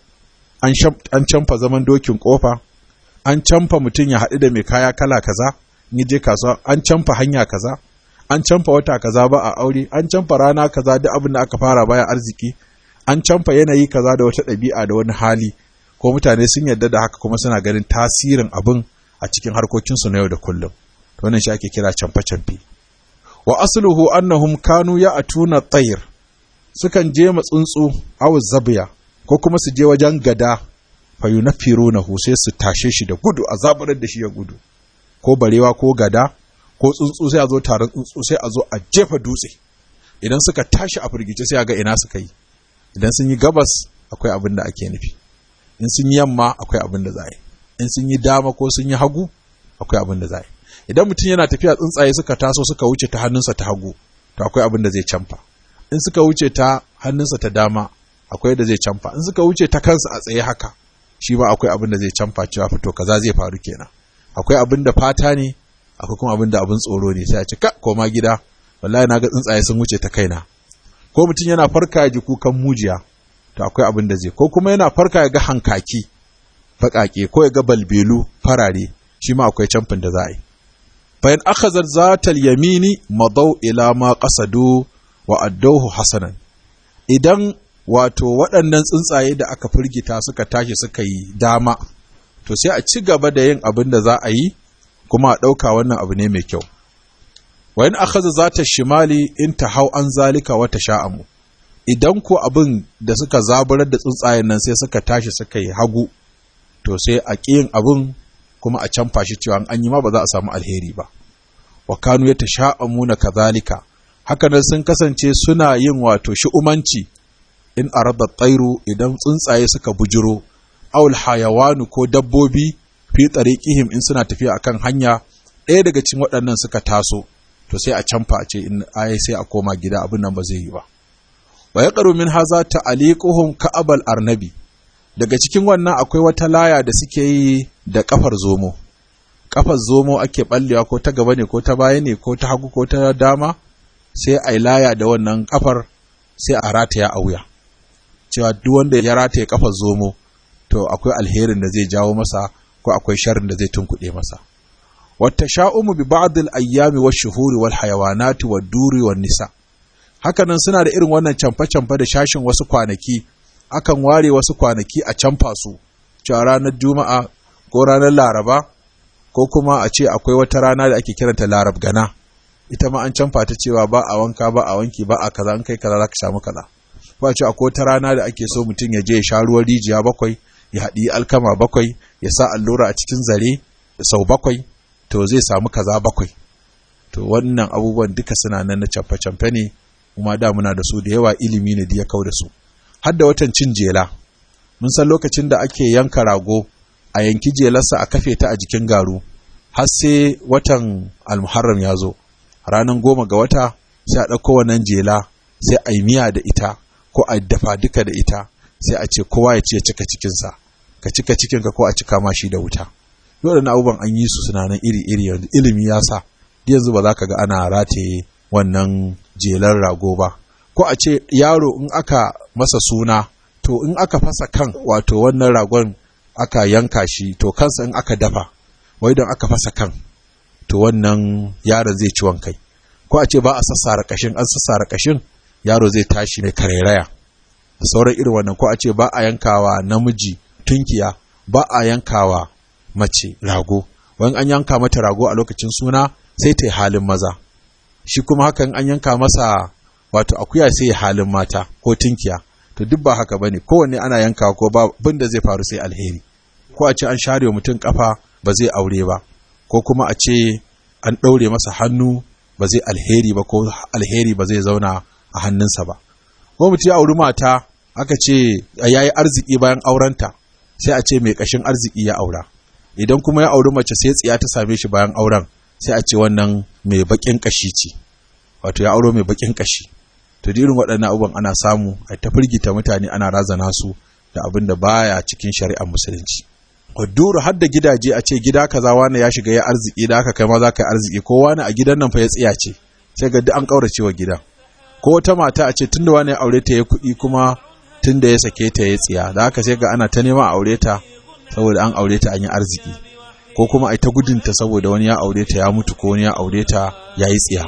an camfa zaman dokin kofa an camfa mutum ya haɗu da mai kaya kala kaza in je kasuwa an camfa hanya kaza an camfa wata kaza ba a aure an camfa rana kaza duk abin da aka fara baya arziki an camfa yanayi kaza da wata ɗabi'a da wani hali ko mutane sun yarda da haka kuma suna ganin tasirin abin a cikin harkokinsu na yau da kullum to wannan shi ake kira camfe-camfe wa asluhu annahum kanu ya atuna tsayir sukan je ma tsuntsu aw zabiya ko kuma su je wajen gada fayunaffirunahu sai su tashe shi da gudu a zaburar da shi ya gudu ko barewa ko gada ko tsuntsu sai a zo taron tsuntsu sai a zo a jefa dutse idan suka tashi a firgice sai a ga ina suka yi idan sun yi gabas akwai abin da ake nufi in sun yi yamma akwai abin da za yi in sun yi dama ko sun yi hagu akwai abin da za yi idan mutum yana tafiya tsuntsaye suka taso suka wuce ta hannunsa ta hagu to akwai abin da zai camfa in suka wuce ta hannunsa ta dama akwai da zai camfa in suka wuce ta kansa a tsaye haka shi ma akwai abin da zai camfa cewa fito kaza zai faru kenan akwai abin da fata ne akwai kuma abin da abin tsoro ne sai a ce ka koma gida wallahi na ga tsuntsaye sun wuce ta kaina ko mutum yana farka ya ji kukan mujiya to akwai abin da zai ko kuma yana farka ya ga hankaki baƙaƙe ko ya ga balbelu farare shi ma akwai camfin da za a yi bayan akhazar zatal yamini madau ila ma qasadu wa addauhu hasanan idan wato waɗannan tsuntsaye da aka firgita suka tashi suka yi dama to sai a ci gaba da yin abin da za a yi kuma a ɗauka wannan abu ne mai kyau wa in akhadha zata shimali in hau an zalika wa sha'amu idan ko abin da suka zaburar da tsuntsayen nan sai suka tashi suka yi hagu to sai a ƙiyin abin kuma a canfa shi cewa an yi ma ba za a samu alheri ba wa kanu ya tasha'amuna kadhalika haka nan sun kasance suna yin wato shi'umanci in arada tsairu idan tsuntsaye suka bujiro awul hayawanu ko dabbobi fi tsariƙihim in suna tafiya akan hanya ɗaya daga cikin waɗannan suka taso to sai a canfa a ce in ai sai a koma gida abin nan ba zai yi ba wa yaqru min haza ta'aliquhum ka'abal arnabi daga cikin wannan akwai wata laya da suke yi da kafar zomo kafar zomo ake ballewa ko ta gaba ne ko ta baya ne ko ta hagu ko ta dama sai a laya da wannan kafar sai a rataya a wuya cewa duk wanda ya rataye kafar zomo to akwai alherin da zai jawo masa ko akwai sharrin da zai tunkuɗe masa wata sha'umu bi ba'dil ayyami wa shuhuri wal hayawanati wad duri wan nisa hakanan suna da irin wannan camfe-camfe da shashin wasu kwanaki akan ware wasu kwanaki a camfa su cewa ranar juma'a ko ranar laraba ko kuma a ce akwai wata rana da ake kiranta larab gana ita ma an camfa ta cewa ba a wanka ba a wanki ba a kaza an kai kaza za ka samu kaza ba ce akwai wata rana da ake so mutum ya je ya sha ruwan rijiya bakwai ya haɗi alkama bakwai ya sa allura a cikin zare sau bakwai to zai samu kaza bakwai to wannan abubuwan duka suna nan na camfe-camfe ne kuma da muna da su da yawa ilimi ne da ya kau da su har da watan cin jela mun san lokacin da ake yanka rago a yanki jelarsa a kafe ta a jikin garu har sai watan almuharram ya zo ranar goma ga wata sai a ɗauko wannan jela sai a yi miya da ita ko a dafa duka da ita sai a ce kowa ya ce ya cika cikinsa ka cika cikinka ko a cika ma shi da wuta waɗannan abubuwan an yi su suna nan iri-iri yanzu ilimi ya sa yanzu ba za ka ga ana rataye wannan jelar rago ba ko a ce yaro in aka masa suna to in aka fasa kan wato wannan ragon aka yanka shi to kansa in aka dafa wai don aka fasa kan to wannan yaron zai ciwon kai ko a ce ba a sassara kashin an sassara kashin yaro zai tashi ne karairaya da sauran irin wannan ko a ce ba a yankawa namiji tunkiya ba a yankawa mace rago wani an yanka mata rago a lokacin suna sai ta yi halin maza shi kuma hakan an yanka masa wato akuya sai ya halin mata ko tunkiya to duk ba haka bane kowanne ana yanka ko ba abin da zai faru sai alheri ko a ce an share wa mutum kafa ba zai aure ba ko kuma a ce an ɗaure masa hannu ba zai alheri ba ko alheri ba zai zauna a hannunsa ba ko mutum ya auri mata aka ce ya yi arziki bayan aurenta sai a ce mai ƙashin arziki ya aura idan kuma ya auri mace sai tsiya ta same shi bayan auren sai a ce wannan mai baƙin ƙashi ce wato ya auro mai baƙin ƙashi to irin waɗannan abubuwan ana samu a ta firgita mutane ana razana su da abin da baya cikin shari'ar musulunci Duru har da gidaje a ce gida kaza wani ya shiga ya arziki da aka kai ma za ka yi arziki ko wani a gidan nan fa ya tsiya ce sai ga duk an kaurace wa gidan ko wata mata a ce tunda wani ya aure ta ya kuɗi kuma tunda ya sake ta ya tsiya da haka sai ga ana ta neman aure ta saboda an aure ta an yi arziki ko kuma a ta gudunta saboda wani ya aure ta ya mutu ko wani ya aure ta ya yi tsiya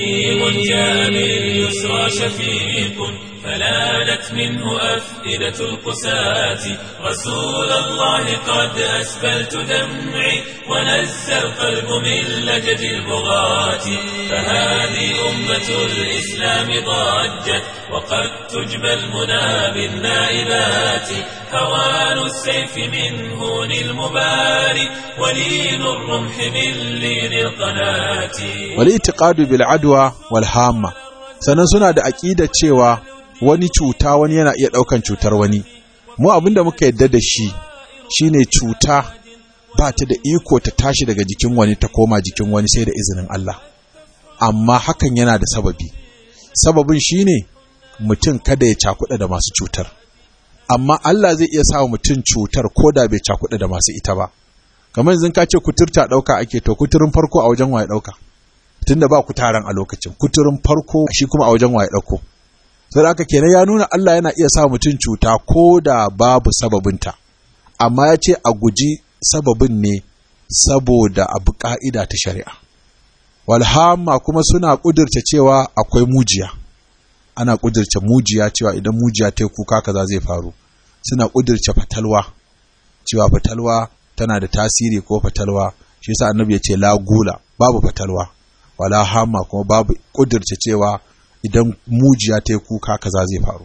فلانت منه أفئدة القساة رسول الله قد أسبلت دمعي ونزى القلب من لجج البغاة فهذه أمة الإسلام ضجت وقد تجبى المنى بالنائبات هوان السيف من هون المباري ولين الرمح من لين القناة والاعتقاد بالعدوى والهامة sannan suna da aƙida cewa wani cuta wani yana iya ɗaukan cutar wani mu abin da muka yadda da shi shine cuta ba ta da iko ta tashi daga jikin wani ta koma jikin wani sai da izinin Allah amma hakan yana da sababi sababin shine mutum kada ya cakuɗa da masu cutar amma Allah zai iya sawa mutum cutar ko da bai cakuɗa da masu ita ba kamar yanzu ka ce kuturta ɗauka ake to kuturin farko a wajen waye ɗauka tunda ba kutaran a lokacin kuturin farko shi kuma a wajen waye ɗauko sai haka kenan ya nuna Allah yana iya sa mutum cuta ko da babu sababinta amma ya ce a guji sababin ne saboda abu ka'ida ta shari'a walhamma kuma suna ƙudurta cewa akwai mujiya ana kudirce mujiya cewa idan mujiya ta yi kuka kaza zai faru suna kudirce fatalwa cewa fatalwa tana da tasiri ko fatalwa shi yasa annabi ya ce la gula babu fatalwa wala hama kuma babu kudirce cewa idan mujiya ta yi kuka kaza zai faru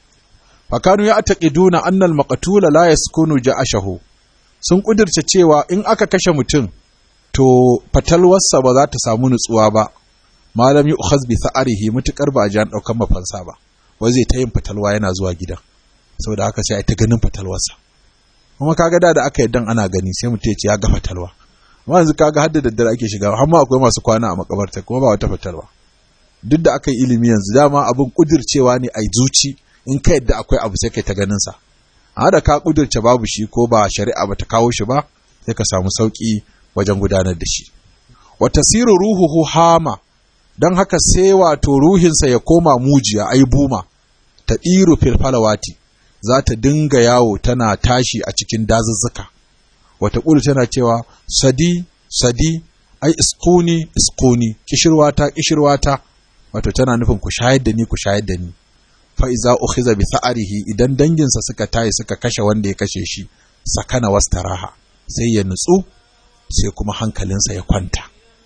fakanu ya taqiduna annal maqtula la yaskunu ja'ashahu sun kudirce cewa in aka kashe mutum to fatalwarsa ba za ta samu nutsuwa ba malam yu'khaz bi sa'arihi mutukar ba a ji an daukan mafansa ba wai zai ta yin fatalwa yana zuwa gidan saboda haka sai a ta ganin fatalwarsa kuma kaga da da aka yaddan ana gani sai mutum ya ce ya ga fatalwa amma yanzu kaga hadda daddare ake shiga har ma akwai masu kwana a makabarta kuma ba wata fatalwa duk da aka yi ilimi yanzu dama abin kudircewa ne a zuci in ka yadda akwai abu sai kai ta ganin sa a da ka kudirce babu shi ko ba shari'a ba ta kawo shi ba sai ka samu sauki wajen gudanar da shi wa tasiru ruhuhu hama don haka sai wato ruhinsa ya koma mujiya ai buma ta ɗiru filfalawati za ta dinga yawo tana tashi a cikin dazuzzuka wata ƙulu tana cewa sadi sadi ai iskuni iskuni kishirwata kishirwata wato tana nufin ku shayar da ni ku shayar da ni fa iza ukhiza bi sa'arihi idan danginsa suka tayi suka kashe wanda ya kashe shi sakana wastaraha sai ya nutsu sai kuma hankalinsa ya kwanta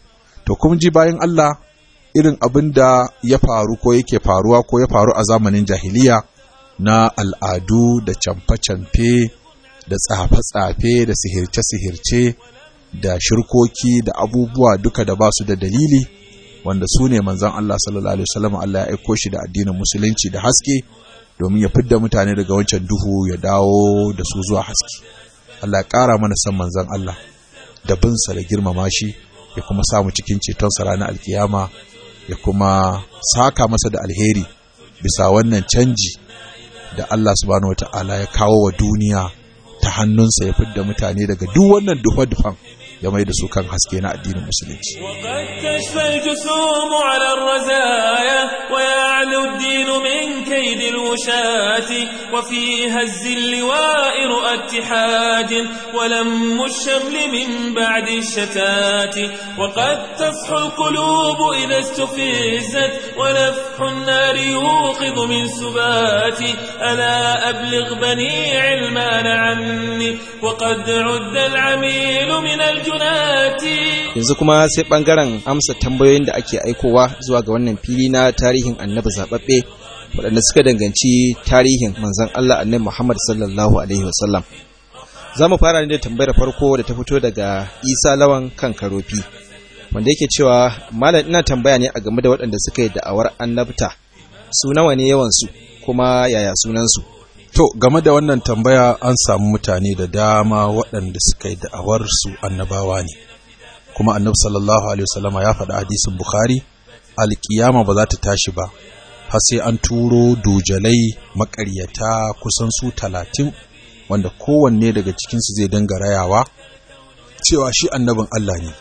to kuma ji bayan Allah irin abin da ya faru ko yake faruwa ko ya faru a zamanin jahiliya na al'adu da camfe-camfe da tsafe-tsafe da sihirce-sihirce da shirkoki da abubuwa duka da ba su da dalili wanda su ne manzan Allah sallallahu Alaihi wasallam Allah ya aiko shi da addinin musulunci da haske domin ya fidda mutane daga wancan duhu ya dawo da su zuwa haske Allah ya ƙara mana san manzan Allah da binsa da girmama shi ya kuma samu cikin cetonsa ranar alkiyama ya kuma saka masa da alheri bisa wannan canji da Allah subhanahu wata'ala ya kawo wa duniya ta hannunsa ya fidda mutane daga duk wannan dufa-dufan ya mai da su kan haske na addinin musulunci. وقد تشفى الجسوم على الرزايا ويعلو الدين من كيد الوشاة وفي هز اللواء رؤى اتحاد ولم الشمل من بعد الشتات وقد تصحو القلوب إذا استفزت ونفح النار يوقظ من سبات ألا أبلغ بني علمان عني وقد عد العميل من الجنات yanzu kuma sai bangaren amsa tambayoyin da ake aikowa zuwa ga wannan fili na tarihin annabi zababbe waɗanda suka danganci tarihin manzon Allah annabi Muhammad sallallahu alaihi wasallam za mu fara ne da tambayar farko da ta fito daga Isa Lawan kan Karofi wanda yake cewa malam ina tambaya ne a game da waɗanda suka yi da'awar annabta su nawa ne yawan su kuma yaya sunan su To, game da wannan tambaya an samu mutane da dama waɗanda suka yi da'awar su annabawa ne. Kuma annabi sallallahu Alaihi wasallama ya faɗa hadisin Bukhari, alƙiyama ba za ta tashi ba, har sai an turo dujalai maƙaryata kusan su talatin, wanda kowanne daga cikinsu zai dinga rayawa, cewa shi annabin Allah ne.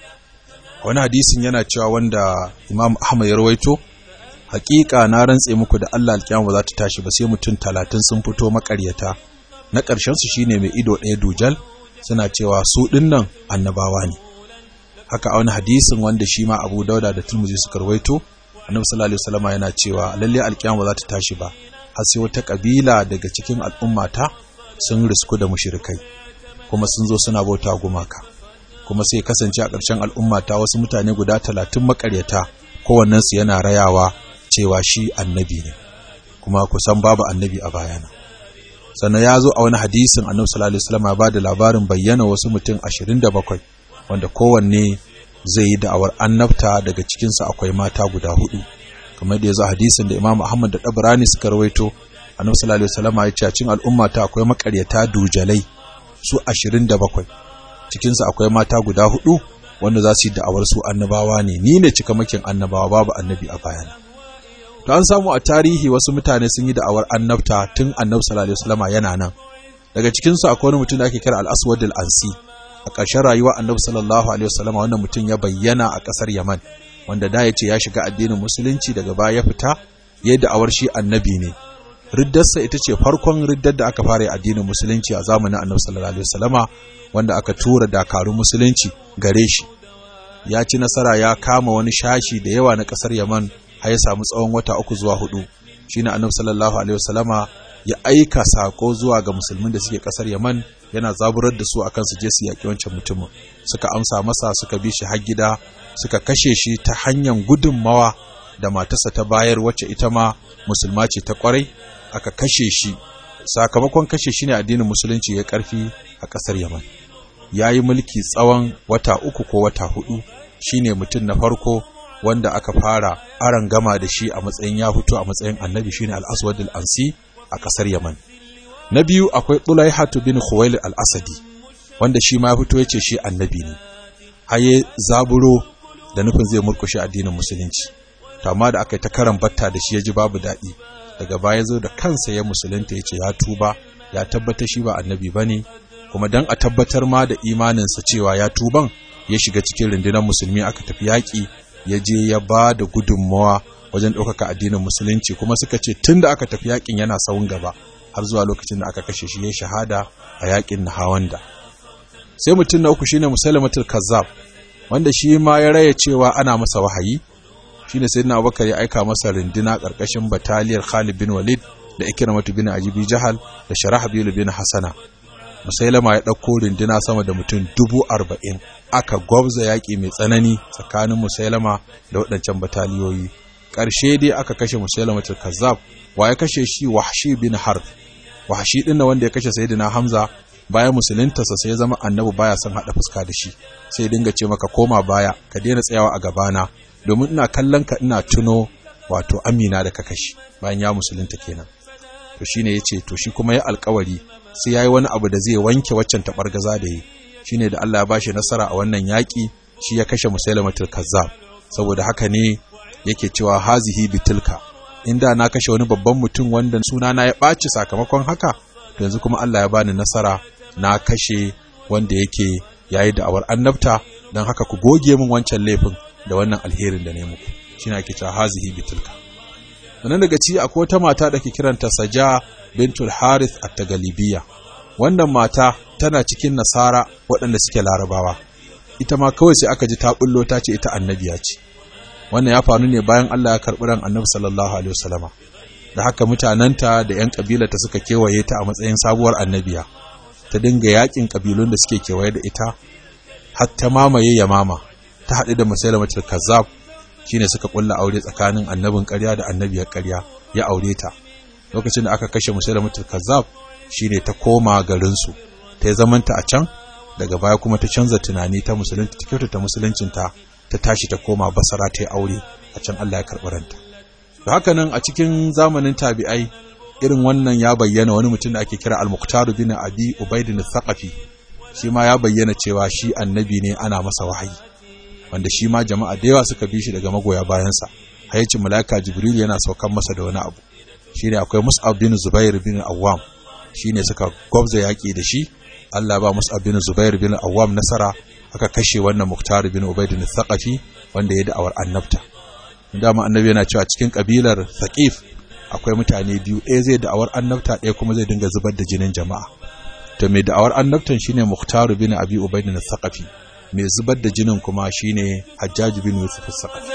Wani hadisin yana cewa wanda Imam Ahmad ya rawaito, hakika na rantse muku da Allah alkiyama ba za ta tashi ba sai mutum talatin sun fito makaryata na ƙarshen su shine mai ido ɗaya dujal suna cewa su ɗinnan annabawa ne haka a wani hadisin wanda shi ma Abu Dauda da Tirmidhi suka rawaito Annabi sallallahu alaihi wasallam yana cewa lalle alkiyama ba za ta tashi ba har sai wata kabila daga cikin al'ummata sun risku da mushrikai kuma sun zo suna bauta gumaka kuma sai kasance a ƙarshen al'ummata wasu mutane guda talatin makaryata kowannensu yana rayawa cewa shi annabi ne kuma kusan babu annabi a bayana sannan ya zo a wani hadisin annabi sallallahu alaihi wasallam ya bada labarin bayyana wasu mutum 27 wanda kowanne zai yi da'awar annabta daga cikinsa akwai mata guda hudu kamar da ya zo hadisin da Imam Ahmad da Dabrani suka rawaito annabi sallallahu alaihi wasallam ya ce cikin al'umma ta akwai makaryata dujalai su 27 cikinsa akwai mata guda hudu wanda za su yi da'awar su annabawa ne ni ne cikamakin annabawa babu annabi a bayana to an samu a tarihi wasu mutane sun yi da'awar annabta tun annabi sallallahu alaihi wasallama yana nan daga cikin su akwai wani mutum da ake kira al-aswad al-ansi a ƙarshen rayuwar annabi sallallahu alaihi wasallama wannan mutum ya bayyana a ƙasar yaman wanda da ya ce ya shiga addinin musulunci daga baya ya fita ya da'awar shi annabi ne riddarsa ita ce farkon riddar da aka fara addinin musulunci a zamanin annabi sallallahu alaihi wasallama wanda aka tura dakarun musulunci gare shi ya ci nasara ya kama wani shashi da yawa na ƙasar yaman har ya samu tsawon wata uku zuwa hudu shine annabi sallallahu alaihi wasallama ya aika sako zuwa ga musulmin da suke kasar Yaman yana zaburar da su akan su je su yaki wancan mutumin suka amsa masa suka bi shi har gida suka kashe shi ta hanyar gudunmawa da matarsa ta bayar wacce ita ma musulma ce ta kwarai aka kashe shi sakamakon kashe shi ne addinin musulunci ya karfi a kasar Yaman ya yi mulki tsawon wata uku ko wata hudu shine mutum na farko wanda aka fara aran gama da shi a matsayin ya fito a matsayin annabi shine al-aswad al-ansi a kasar yaman na biyu akwai tulaihatu bin khuwail al-asadi wanda shi ma ya fito yace shi annabi ne haye zaburo da nufin zai murkushe addinin musulunci to amma da aka yi ta karan batta da shi ya ji babu daɗi daga baya zo da kansa ya musulunta yace ya tuba ya tabbata shi ba annabi bane kuma dan a tabbatar ma da imaninsa cewa ya tuban ya shiga cikin rundunar musulmi aka tafi yaƙi ya je ya ba da gudunmawa wajen ɗaukaka addinin musulunci kuma suka ce tun da aka tafi yaƙin yana sawun gaba har zuwa lokacin da aka kashe shi ya shahada a yaƙin Nahawanda. sai mutum na uku shine musalamatul kazzab wanda shi ma ya raya cewa ana masa wahayi shine sayyidina Abubakar ya aika masa runduna ƙarƙashin bataliyar Khalid bin Walid da Ikramatu bin Ajibi Jahal da Sharahabil bin Hasana musailama ya ɗauko runduna sama da mutum dubu arba'in aka gwabza yaƙi mai tsanani tsakanin musailama da waɗancan bataliyoyi ƙarshe dai aka kashe musailama kazzab wa ya kashe shi wahshi bin harb wahshi ɗin na wanda ya kashe sayyidina hamza bayan musuluntarsa sai ya zama annabi baya son haɗa fuska da shi sai dinga ce maka koma baya ka daina tsayawa a gabana domin ina kallon ka ina tuno wato amina da ka kashe bayan ya musulunta kenan to shine yace to shi kuma ya alkawari sai yayi wani abu da zai wanke waccan tabargaza da yi shine da Allah ya bashi nasara a wannan yaki shi ya kashe musailamatul kazzab saboda haka ne yake cewa hazihi bitilka inda na kashe wani babban mutum wanda suna na ya ɓaci sakamakon haka to yanzu kuma Allah ya bani nasara na kashe wanda yake yayi da'awar annabta don haka ku goge min wancan laifin da wannan alherin da ne muku shine ake cewa hazihi bitilka wannan daga ci akwai wata mata da ke kiranta Saja bintul Harith at-Tagalibiyya wannan mata tana cikin nasara waɗanda suke larabawa ita ma kawai sai aka ji ta bullo ta ce ita annabiya ce wannan ya faru ne bayan Allah ya karɓi ran annabi sallallahu alaihi wasallama da haka mutananta da ƴan kabilarta suka kewaye ta a matsayin sabuwar annabiya ta dinga yakin kabilun da suke kewaye da ita har ta mamaye yamama ta haɗu da musailamatul kazzab shine suka kulla aure tsakanin annabin ƙarya da annabiyar ƙarya ya aure ta lokacin da aka kashe musailamatul kazzab shine ta koma garin su ta yi zamanta a can daga baya kuma ta canza tunani ta musulunta ta kyautata musuluncinta ta tashi ta koma basara ta yi aure a can Allah ya karɓi ranta da haka nan a cikin zamanin tabi'ai irin wannan ya bayyana wani mutum da ake kira al-muqtar bin abi ubaidin thaqafi shi ma ya bayyana cewa shi annabi ne ana masa wahayi wanda shi ma jama'a da yawa suka bi shi daga magoya bayansa hayyacin mala'ika jibril yana saukan masa da wani abu shine akwai mus'ab bin zubair bin awwam shine suka gwabza yaki da shi Allah ba mus'ab bin zubair bin awwam nasara aka kashe wannan muktar bin ubaid bin thaqafi wanda ya da'awar annabta dama annabi yana cewa cikin kabilar thaqif akwai mutane biyu ɗaya zai da'awar annabta ɗaya kuma zai dinga zubar da jinin jama'a to mai da'awar annabtan shine muktar bin abi ubaid bin thaqafi mai zubar da jinin kuma shine hajjaj bin yusuf as-saqafi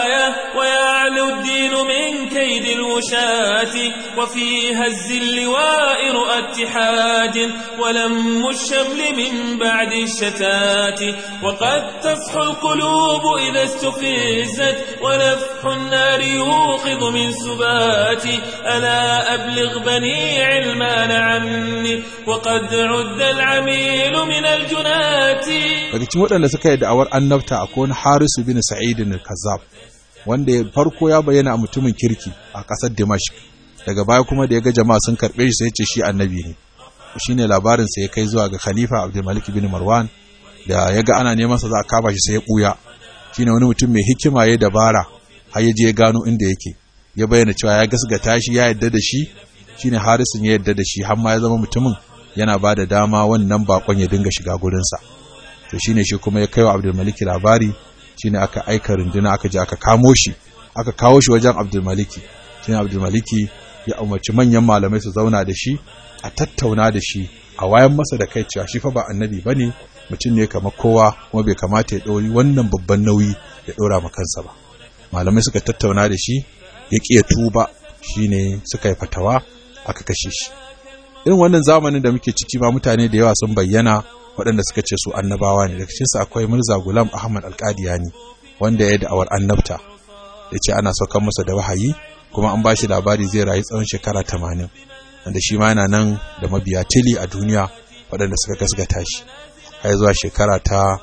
ويعلو الدين من كيد الوشاة وفي هز اللواء رؤى اتحاد ولم الشمل من بعد الشتات وقد تصحو القلوب إذا استفزت ونفح النار يوقظ من سبات ألا أبلغ بني علمان عني وقد عد العميل من الجنات daga cikin waɗanda suka yi da'awar annabta akwai wani harisu bin sa'idin al-kazzab wanda farko ya bayyana a mutumin kirki a ƙasar Dimashq daga baya kuma da ya ga jama'a sun karɓe shi sai ce shi annabi ne shine labarin sa ya kai zuwa ga Khalifa Abdul Malik bin Marwan da ya ga ana neman sa za a kama shi sai ya buya shine wani mutum mai hikima ya dabara har ya je ya gano inda yake ya bayyana cewa ya gasgata shi ya yadda da shi shine Harisun ya yadda da shi har ma ya zama mutumin yana ba da dama wannan bakon ya dinga shiga gurinsa to shine shi kuma ya kaiwa Abdul Malik labari shine aka aika runduna aka je aka kamo shi aka kawo shi wajen Abdulmaliki shine Abdulmaliki ya umarci manyan malamai su zauna da shi a tattauna da shi a wayan masa da kai cewa shi fa ba annabi bane mutum ne kamar kowa kuma bai kamata ya ɗori wannan babban nauyi ya ɗora ma kansa ba malamai suka tattauna da shi ya ƙi ya tuba shine suka yi fatawa aka kashe shi irin wannan zamanin da muke ciki ma mutane da yawa sun bayyana waɗanda suka ce su annabawa ne daga cikinsu akwai Mirza Gulam Ahmad Alƙadiyani wanda ya da'awar annabta ya ce ana saukan masa da wahayi kuma an ba shi labari zai rayu tsawon shekara tamanin wanda shi ma yana nan da mabiya tili a duniya waɗanda suka gasgata shi har zuwa shekara ta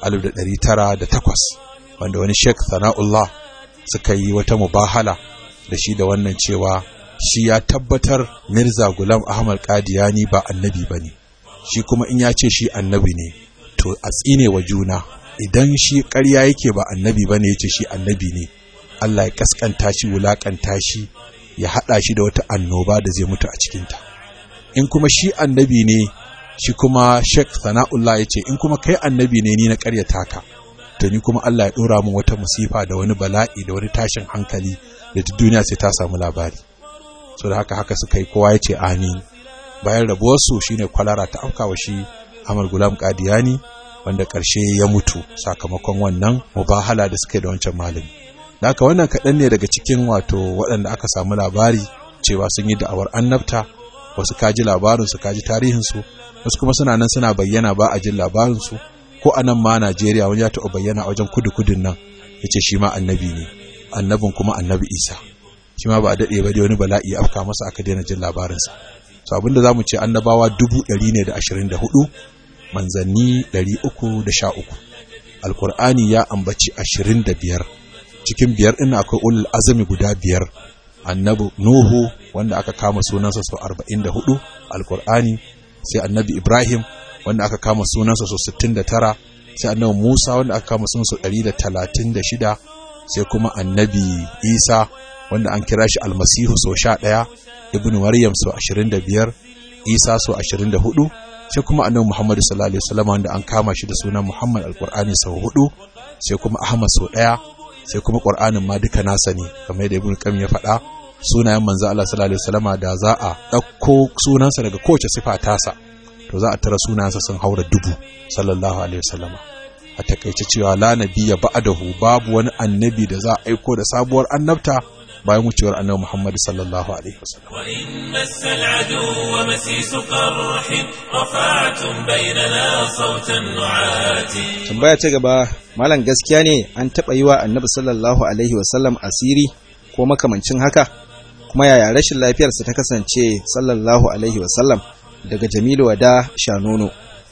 1908 wanda wani Sheikh Sana'ullah suka yi wata mubahala da shi da wannan cewa shi ya tabbatar Mirza Gulam Ahmad Qadiyani ba annabi bane shi kuma in ya ce shi annabi ne to a tsine wa juna idan shi ƙarya yake ba annabi bane yace shi annabi ne Allah ya kaskanta shi wulakanta shi ya hada shi da wata annoba da zai mutu a cikinta in kuma shi annabi ne shi kuma Sheikh Sana'ullah yace in kuma kai annabi ne ni na ƙaryata ka to ni kuma Allah ya dora min wata musifa da wani bala'i da wani tashin hankali da duk duniya sai ta samu labari so da haka haka suka yi kowa ya ce amin bayan rabuwarsu shine kwalara ta afkawa shi Ahmad Gulam Qadiyani wanda ƙarshe ya mutu sakamakon wannan mubahala da suka yi da wancan malami da haka wannan kaɗan ne daga cikin wato waɗanda aka samu labari cewa sun yi da'awar annabta wasu kaji labarinsu kaji tarihinsu wasu kuma suna nan suna bayyana ba a jin labarinsu ko a nan ma Najeriya wani ya taɓa bayyana a wajen kudu-kudun nan ya ce shi ma annabi ne annabin kuma annabi Isa shi ma ba a daɗe ba dai wani bala'i afka masa aka daina jin labarinsa so abinda za mu ce annabawa dubu ɗari ne da ashirin da hudu manzanni ɗari uku da sha uku alkur'ani ya ambaci ashirin da biyar cikin biyar ɗin akwai ulul azumi guda biyar annabi nuhu wanda aka kama sunansa sau arba'in da hudu alkur'ani sai annabi ibrahim wanda aka kama sunansa sau sittin da tara sai annabi musa wanda aka kama sunansa ɗari da talatin da shida sai kuma annabi isa wanda an kira shi almasihu sau sha ɗaya ibn maryam sau ashirin da biyar isa sau ashirin da hudu sai kuma annabi muhammadu sallallahu alaihi wasallam wanda an kama shi da sunan muhammad alqur'ani sau hudu sai kuma ahmad sau ɗaya sai kuma qur'anin ma duka nasa ne kamar yadda ibn qayyim ya faɗa sunayen manzo Allah sallallahu alaihi wasallam da za a ɗauko sunansa daga kowace sifa tasa to za a tara sunansa sun haura dubu sallallahu alaihi wasallam a takaice cewa la nabiyya ba'dahu babu wani annabi da za a aiko da sabuwar annabta bayan wucewar annabi Muhammad sallallahu alaihi wasallam wa in massal adu wa masisu qarhin rafa'tum bainana sautan nu'ati tambaya ta gaba malam gaskiya ne an taba yi wa annabi sallallahu alaihi wasallam asiri ko makamancin haka kuma yaya rashin lafiyarsa ta kasance sallallahu alaihi wasallam daga Jamilu Wada Shanono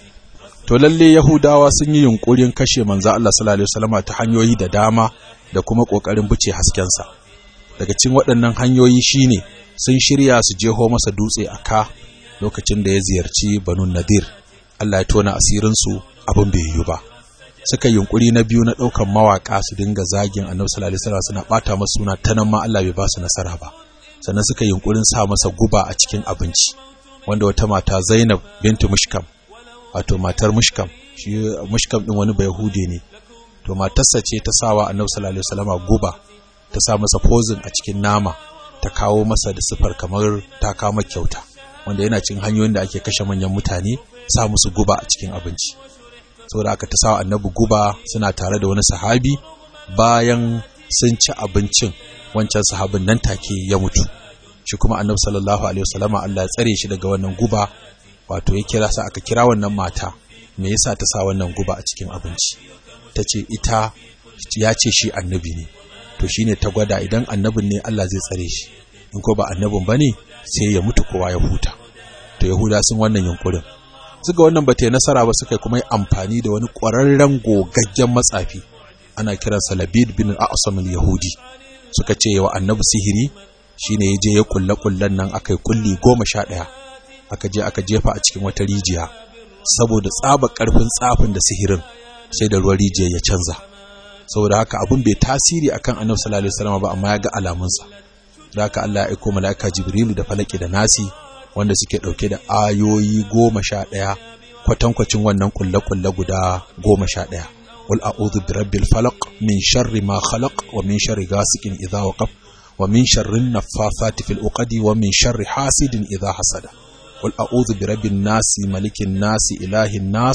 to lalle Yahudawa sun yi yunkurin kashe manzo Allah sallallahu alaihi wasallam ta hanyoyi da dama da kuma kokarin buce haskensa daga cikin waɗannan hanyoyi shine sun shirya su jeho masa dutse a ka lokacin da ya ziyarci Banu Nadir Allah ya tona asirin su abin bai yiwu ba suka yunkuri na biyu na ɗaukan mawaka su dinga zagin Annabi sallallahu alaihi wasallam suna bata masa suna ta nan ma Allah bai ba su nasara ba sannan suka yunkurin sa masa guba a cikin abinci wanda wata mata Zainab bintu Mushkam wato matar Mushkam shi Mushkam din wani Bayahudi ne to matarsa ce ta sawa Annabi sallallahu alaihi wasallam guba ta sa masa poison a cikin nama ta kawo masa da sifar kamar ta kama kyauta wanda yana cin hanyoyin da ake kashe manyan mutane sa musu guba a cikin abinci saboda aka ta sawa Annabi guba suna tare da wani sahabi bayan sun ci abincin wancan sahabin nan take ya mutu shi kuma annabi sallallahu alaihi wasallama Allah ya tsare shi daga wannan guba wato ya kira sa aka kira wannan mata me yasa ta sa wannan guba a cikin abinci tace ita ya ce shi annabi ne to shine ta gwada idan annabin ne Allah zai tsare shi in ko ba annabin bane sai ya mutu kowa ya huta to yahuda sun wannan yunkurin suka wannan bata yi nasara ba suka kuma yi amfani da wani ƙwararren gogaggen matsafi ana kiransa Labid bin al-A'sam al-Yahudi suka ce wa annabi sihiri shine ya je ya kulle kullen nan akai kulli goma sha ɗaya aka je aka jefa a cikin wata rijiya saboda tsaba karfin tsafin da sihirin sai da ruwan rijiya ya canza saboda haka abun bai tasiri akan annabi sallallahu alaihi wasallam ba amma ya ga alamunsa da haka Allah ya aika malaika Jibrilu da falaki da nasi wanda suke dauke da ayoyi goma sha ɗaya kwatankwacin wannan kulle-kulle guda goma sha ɗaya قل أعوذ برب الفلق من شر ما خلق ومن شر غاسق إذا وقف ومن شر النفاثات في العقد ومن شر حاسد إذا حسد قل أعوذ برب الناس ملك الناس إله الناس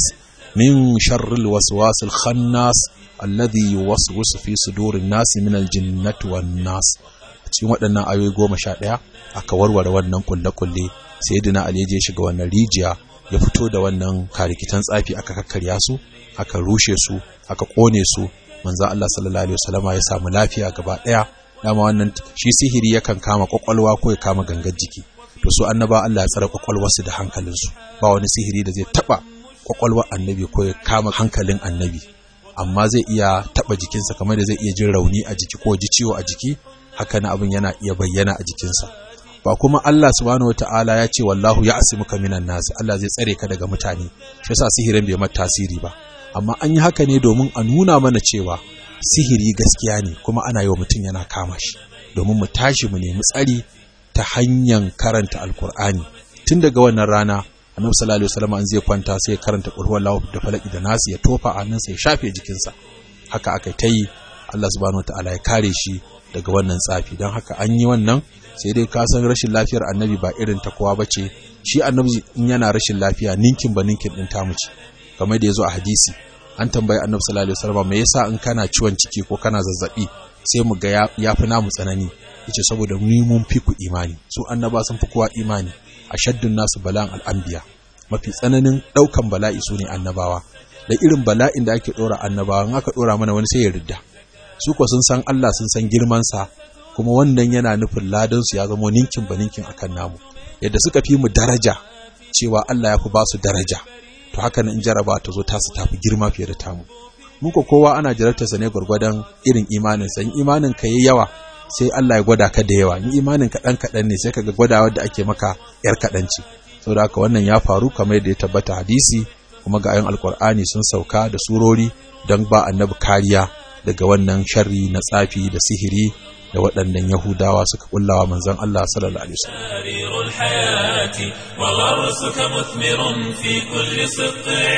min sharril waswasil khannas alladhi yuwaswisu fi sudurin nasi min aljinnati wan nas cikin waɗannan ayoyi goma sha ɗaya aka warware wannan kulle-kulle sai dina ali je shiga wannan rijiya ya fito da wannan karikitan tsafi aka kakkarya su aka rushe su aka kone su manzo Allah sallallahu alaihi wasallama ya samu lafiya gaba ɗaya dama wannan shi sihiri yakan kama kwakwalwa ko ya kama gangar jiki to su annaba Allah ya tsare kwakwalwarsu da hankalinsu ba wani sihiri da zai taba kwakwalwar annabi ko ya kama hankalin annabi amma zai iya taba jikinsa kamar da zai iya jin rauni a jiki ko ji ciwo a jiki haka na abin yana iya bayyana a jikinsa ba kuma Allah subhanahu wataala ya ce wallahu ya asimuka minan nas Allah zai tsare ka daga mutane shi yasa sihirin bai mata tasiri ba amma an yi haka ne domin a nuna mana cewa sihiri gaskiya ne kuma ana yi wa mutum yana kama shi domin mu tashi mu nemi tsari ta hanyar karanta alkur'ani tun daga wannan rana annabi sallallahu alaihi wasallam an zai kwanta sai ya karanta qul huwallahu da falaki da nasi ya tofa a hannunsa ya shafe jikinsa haka aka ta yi Allah subhanahu wataala ya kare shi daga wannan tsafi don haka an yi wannan sai dai ka san rashin lafiyar annabi ba irin ta kowa bace shi annabi in yana rashin lafiya ninkin ba ninkin din tamu ce kamar da yazo a hadisi an tambayi annabi sallallahu alaihi wasallam me yasa in kana ciwon ciki ko kana zazzabi sai mu ga ya fi namu tsanani yace saboda mu mun fi ku imani su annaba sun fi kowa imani ashaddun nasu bala'an al'anbiya mafi tsananin daukan bala'i su ne annabawa da irin bala'in da ake dora annabawa in aka dora mana wani sai ya ridda su ko sun san Allah sun san girman sa kuma wannan yana nufin ladan su ya zama ninkin ba ninkin akan namu yadda suka fi mu daraja cewa Allah ya fi ba su daraja to haka in jaraba ta zo tasu tafi girma fiye da tamu muku kowa ana jarabtarsa ne gwargwadon irin imaninsa in imanin ka yi yawa sai Allah ya gwada ka da yawa in imanin ka dan kaɗan ne sai kaga gwadawa da ake maka yar kaɗan ce saboda haka wannan ya faru kamar yadda ya tabbata hadisi kuma ga ayon alkur'ani sun sauka da surori don ba annabi kariya daga wannan sharri na tsafi da sihiri da waɗannan Yahudawa suka kullawa manzon Allah sallallahu alaihi wasallam سرير الحياة وغرسك مثمر في كل سطع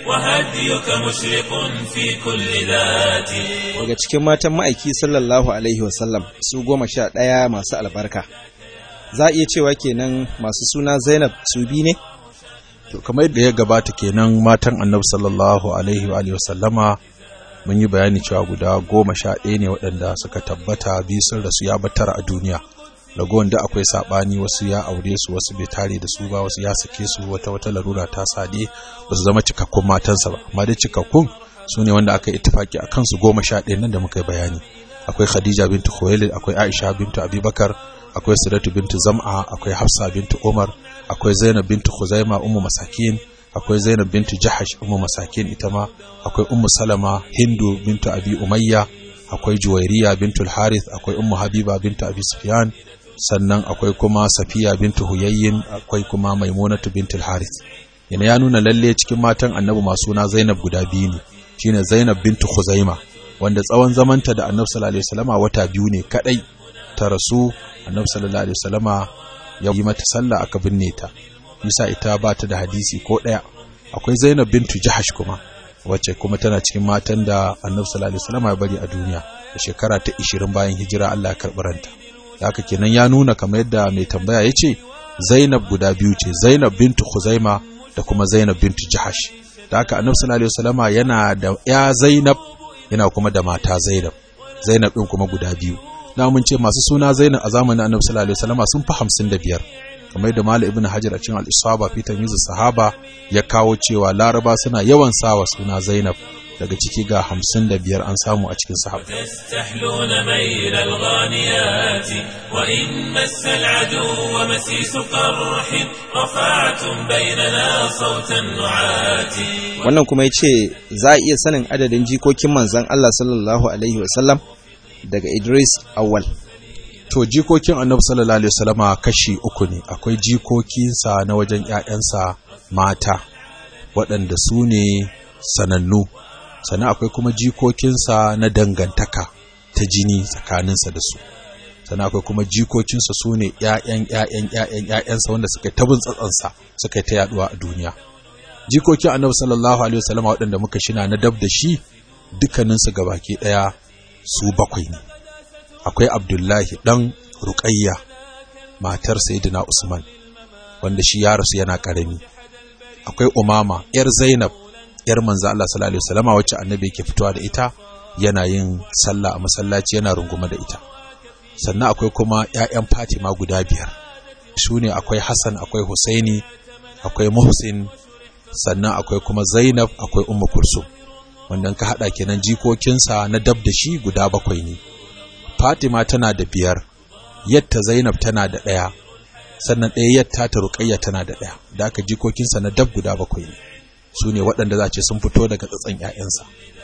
وهديك مشرق في كل ذات daga cikin matan ma'aiki sallallahu alaihi wasallam su goma sha ɗaya masu albarka za a iya cewa kenan masu suna zainab su bi ne to kamar yadda ya gabata kenan matan annabi sallallahu alaihi wa alihi wasallama mun yi bayani cewa guda goma sha ɗaya ne waɗanda suka tabbata biyu sun rasu ya batar a duniya ragowar da akwai saɓani wasu ya aure su wasu bai tare da su ba wasu ya sake su wata wata larura ta sade ba su zama cikakkun matansa ba amma dai cikakkun su ne wanda aka ittifaki a kansu goma sha ɗaya nan da muka yi bayani akwai khadija bintu khuwailid akwai aisha bintu abubakar akwai siratu bintu zam'a akwai hafsa bintu umar akwai zainab bintu khuzaima ummu masakin akwai zainab bintu jahash ummu masakin ita ma akwai ummu salama hindu bintu abi umayya akwai juwairiya bintu harith akwai ummu habiba bintu abi sufyan sannan akwai kuma safiya bintu huyayyin akwai kuma maimunatu bintu harith yana ya nuna lalle cikin matan annabi masu na zainab guda biyu ne shine zainab bintu khuzaima wanda tsawon zamanta da annabi sallallahu alaihi wasallama wata biyu ne kadai ta rasu annabi sallallahu alaihi wasallama ya yi mata sallah aka binne ta Isa ita ba ta da hadisi ko ɗaya akwai Zainab bintu Jahash kuma wacce kuma tana cikin matan da Annabi sallallahu alaihi wasallam ya bari a duniya da shekara ta 20 bayan hijira Allah ya karɓi ranta haka kenan ya nuna kamar yadda mai tambaya ya ce Zainab guda biyu ce Zainab bintu Khuzaima da kuma Zainab bintu Jahash da haka Annabi sallallahu alaihi wasallam yana da ya Zainab yana kuma da mata Zainab Zainab din kuma guda biyu na mun ce masu suna Zainab a zamanin Annabi sallallahu alaihi wasallam sun fi 55 kamar da Malam Ibn Hajar a cikin Al-Isaba fi tamyiz sahaba ya kawo cewa Laraba suna yawan sawa suna Zainab daga ciki ga 55 an samu a cikin sahaba تستحلون ميل الغانيات وإن مس العدو مسيس قرح رفعتم بيننا صوت النعات wannan kuma ya ce za a iya sanin adadin jikokin manzan Allah sallallahu alaihi wasallam daga Idris awwal to jikokin annabi sallallahu alaihi wasallama kashi uku ne akwai jikokinsa na wajen ƴaƴansa mata waɗanda su ne sanannu sannan akwai kuma jikokinsa na dangantaka ta jini tsakaninsa da su sannan akwai kuma jikokinsa su ne ƴaƴan ƴaƴan ƴaƴan ƴaƴansa wanda suka tabin tsatsansa suka ta yaduwa a duniya jikokin annabi sallallahu alaihi wasallama waɗanda muka shina na dab da shi dukkaninsu gabaki ɗaya su bakwai ne akwai abdullahi ɗan ruƙayya matar sayyidina usman wanda shi ya rasu yana ƙarami akwai umama ‘yar zainab yar manzo Allah sallallahu alaihi wasallama wacce annabi yake fitowa da ita yana yin sallah a masallaci yana rungume da ita sannan akwai kuma ƴaƴan Fatima guda biyar su ne akwai Hassan akwai Husaini akwai Muhsin sannan akwai kuma Zainab akwai Ummu Kulsum wanda ka hada kenan jikokinsa na dab da shi guda bakwai ne Fatima tana da biyar yatta Zainab tana da ɗaya sannan ɗaya yatta ta Ruqayya tana da ɗaya da aka jikokinsa na dab guda bakwai ne su ne waɗanda za ce sun fito daga tsatsan ƴaƴansa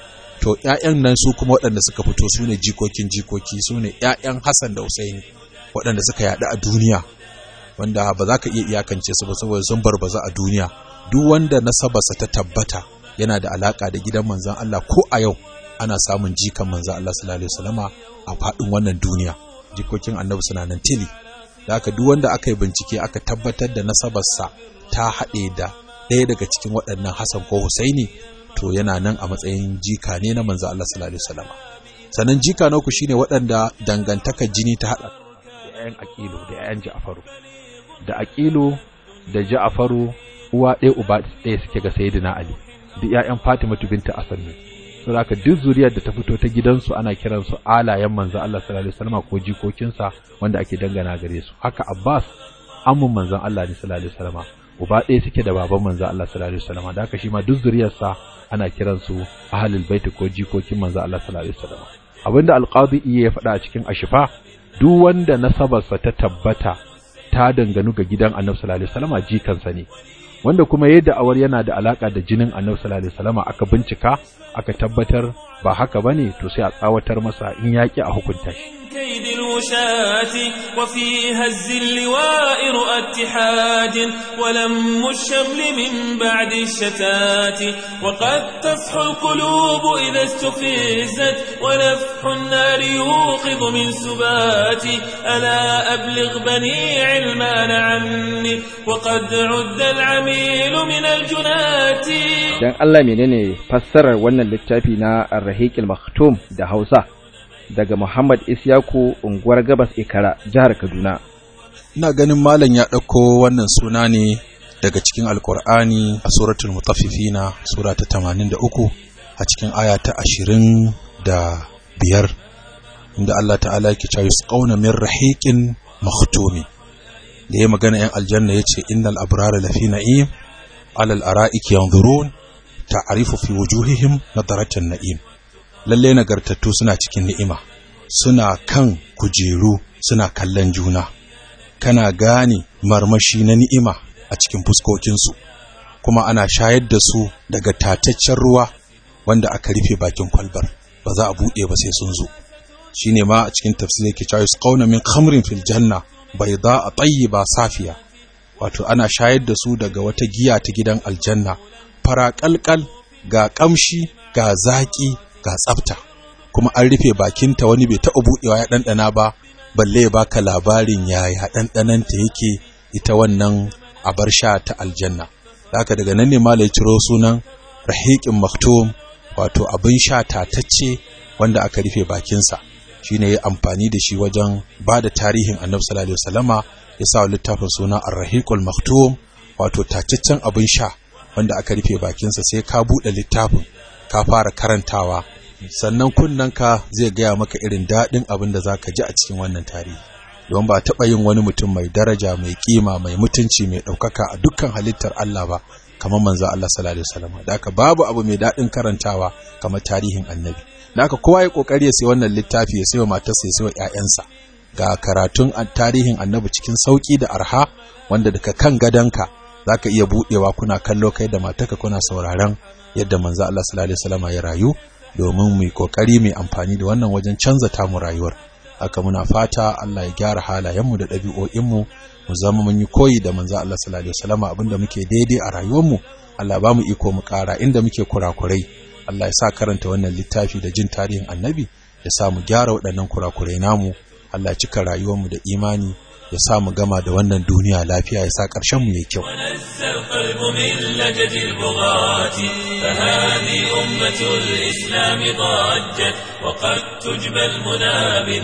to ƴaƴan nan su kuma waɗanda suka fito su ne jikokin jikoki su ne ƴaƴan Hassan da Husaini waɗanda suka yaɗu a duniya wanda ba za ka iya iyakance su ba saboda sun barbaza a duniya duk wanda nasabarsa ta tabbata yana da alaka da gidan manzon Allah ko a yau ana samun jikan manzon Allah sallallahu alaihi wasallama a faɗin wannan duniya jikokin annabi suna nan tili da haka duk wanda aka yi bincike aka tabbatar da nasabarsa ta haɗe da ɗaya daga cikin waɗannan Hassan ko Husaini to yana nan a matsayin jika ne na manzon Allah sallallahu alaihi wasallama sannan jika na uku shine waɗanda dangantakar jini ta haɗa da 'ya'yan aƙilu da 'ya'yan ja'afaru da aƙilu da ja'afaru uwa ɗaya uba ɗaya suke ga sayyidina ali duk 'ya'yan fatima binta asad ne saboda haka duk zuriyar da ta fito ta gidansu ana kiransu alayen manzo Allah sallallahu alaihi wasallam ko jikokinsa wanda ake dangana gare su haka abbas ammun manzon Allah ne sallallahu alaihi wasallam uba ɗaya suke da baban manzo Allah sallallahu alaihi wasallam da haka shi ma duk zuriyarsa ana kiransu ahlul bait ko jikokin manzo Allah sallallahu alaihi wasallam abinda alqadi ya faɗa a cikin ashifa duk wanda nasabarsa ta tabbata ta danganu ga gidan annabi sallallahu alaihi wasallam jikansa ne wanda kuma yadda awar yana da alaka da jinin annabi sallallahu alaihi wasallam aka bincika aka tabbatar ba haka bane to sai a tsawatar masa in yaki a hukunta shi كيد الوشاة وفي هز اللواء رؤى اتحاد ولم الشمل من بعد الشتات وقد تصحو القلوب إذا استفزت ونفح النار يوقظ من سبات ألا أبلغ بني علمان عني وقد عد العميل من الجنات dan Allah menene fassarar wannan littafi na Ar-Rahiqil Maktum da Hausa daga Muhammad Isyaku unguwar Gabas Ikara jihar Kaduna ina ganin malam ya ɗauko wannan suna ne daga cikin alkur'ani a suratul mutaffifina sura ta 83 a cikin aya ta 25 inda Allah ta'ala yake cewa yusqawna min rahiqin makhtumi da ya magana yan aljanna yace innal abrara lafi na'im alal ara'iki yanzurun ta'rifu fi wujuhihim nadaratan na'im lalle nagartattu suna cikin ni'ima suna kan kujeru suna kallon juna kana gane marmashi na ni'ima a cikin fuskokinsu kuma ana shayar da su daga tataccen ruwa wanda aka rufe bakin kwalbar ba za a buɗe ba sai sun zo shine ma a cikin tafsir yake cewa yusqawna min khamrin fil janna bayda tayyiba safiya wato ana shayar da su daga wata giya ta gidan aljanna fara kalkal ga kamshi ga zaki ga tsafta kuma an rufe bakinta wani bai taɓa buɗewa ya ɗanɗana ba balle ya baka labarin yaya ɗanɗananta yake ita wannan abar sha ta aljanna haka daga nan ne malai ciro sunan rahiqin maktum wato abin sha tatacce wanda aka rufe bakinsa shine ya amfani da shi wajen ba da tarihin annabi sallallahu alaihi wasallama ya sa littafin suna ar-rahiqul maktum wato tacaccen abin sha wanda aka rufe bakinsa sai ka buɗe littafin ka fara karantawa sannan kunnanka zai gaya maka irin daɗin abin da za ka ji a cikin wannan tarihi don ba taɓa yin wani mutum mai daraja mai kima mai mutunci mai ɗaukaka a dukkan halittar Allah ba kamar manzo Allah sallallahu alaihi wasallam da haka babu abu mai daɗin karantawa kamar tarihin annabi da haka kowa ya kokari ya sai wannan littafi ya sayo matarsa ya sayo ƴaƴansa ga karatun tarihin annabi cikin sauki da arha wanda daga kan gadanka zaka iya budewa kuna kallo kai da matarka kuna sauraron yadda manzo Allah sallallahu alaihi wasallam ya rayu domin mu yi kokari mai amfani da wannan wajen canza tamu rayuwar haka muna fata Allah ya gyara halayenmu da ɗabi'o'inmu mu zama mun yi koyi da manzo Allah sallallahu alaihi wasallam abinda muke daidai a rayuwarmu Allah ba mu iko mu ƙara inda muke kurakurai Allah ya sa karanta wannan littafi da jin tarihin annabi ya sa mu gyara waɗannan kurakurai namu Allah ya cika rayuwarmu da imani ya sa mu gama da wannan duniya lafiya ya sa ƙarshen mu yayi kyau ونزى القلب من لجد البغاة فهذه أمة الإسلام ضجت وقد تجبى المنى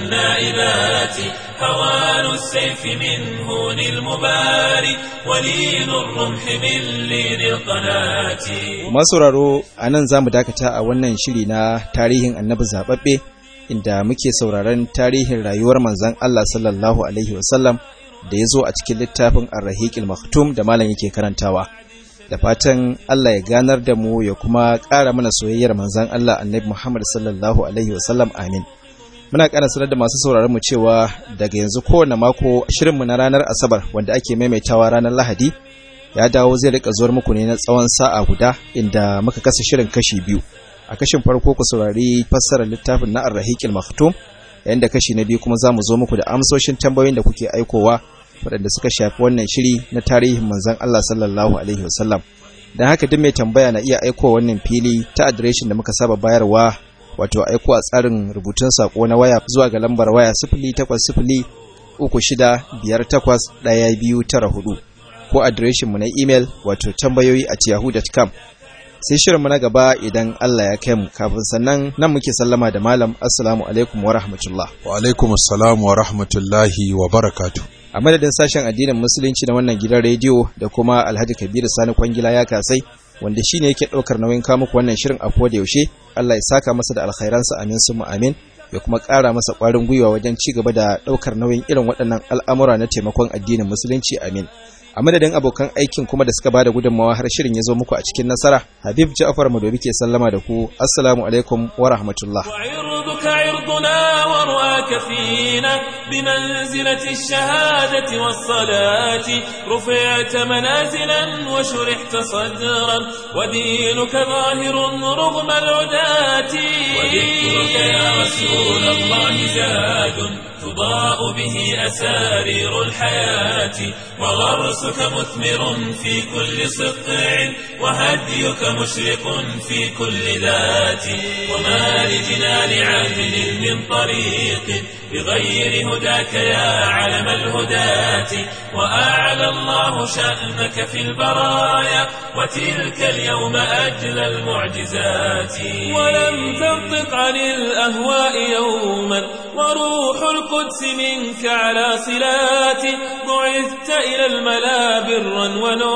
بالنائبات هوان السيف من هون المباري ولين الرمح من لين القناة masauraro a nan za mu dakata a wannan shiri na tarihin annabi zaɓaɓɓe inda muke sauraron tarihin rayuwar manzon Allah sallallahu alaihi wasallam da ya zo a cikin littafin arrahiqil maktum da malam yake karantawa da fatan Allah ya ganar da mu ya kuma ƙara mana soyayyar manzon Allah annabi Muhammad sallallahu alaihi wasallam amin muna ƙara sanar da masu sauraron mu cewa daga yanzu kowane mako shirinmu na ranar asabar wanda ake maimaitawa ranar lahadi ya dawo zai rika zuwar muku ne na tsawon sa'a guda inda muka kasa shirin kashi biyu a kashin farko ku saurari fassarar littafin na arrahiqil maktum yayin da kashi na biyu kuma za mu zo muku da amsoshin tambayoyin da kuke aikowa waɗanda suka shafi wannan shiri na tarihin manzon Allah sallallahu alaihi wasallam dan haka duk mai tambaya na iya aikowa wannan fili ta adireshin da muka saba bayarwa wato aiko a tsarin rubutun sako na waya zuwa ga lambar waya sifili takwas sifili uku shida biyar takwas ɗaya biyu tara hudu ko adireshinmu na imel wato tambayoyi at yahoo.com sai shirinmu na gaba idan Allah ya kai mu kafin sannan nan muke sallama da malam assalamu alaikum wa rahmatullah wa alaikum assalam wa rahmatullahi wa barakatu a madadin sashen addinin musulunci na wannan gidan rediyo da kuma alhaji kabiru sani kwangila ya kasai wanda shine yake ɗaukar nauyin kawo muku wannan shirin a koda yaushe Allah ya saka masa da alkhairansa amin sun amin ya kuma ƙara masa ƙwarin gwiwa wajen ci gaba da ɗaukar nauyin irin waɗannan al'amura na taimakon addinin musulunci amin a madadin abokan aikin kuma da suka bada gudunmawa har shirin ya zo muku a cikin nasara habib ja'far madobi ke sallama da ku assalamu alaikum wa rahmatullah وعرضك عرضنا ورؤاك فينا بمنزلة الشهادة والصلاة رفعت منازلا وشرحت صدرا ودينك ظاهر رغم العداة وذكرك يا رسول الله زاد تضاء به أسارير الحياة وغرسك مثمر في كل سطع وهديك مشرق في كل ذات وما لجنان عهد من طريق بغير هداك يا علم الهداة وأعلى الله شأنك في البرايا وتلك اليوم أجل المعجزات ولم تنطق عن الأهواء يوما وروح القدس منك على صلات بعثت إلى الملا برا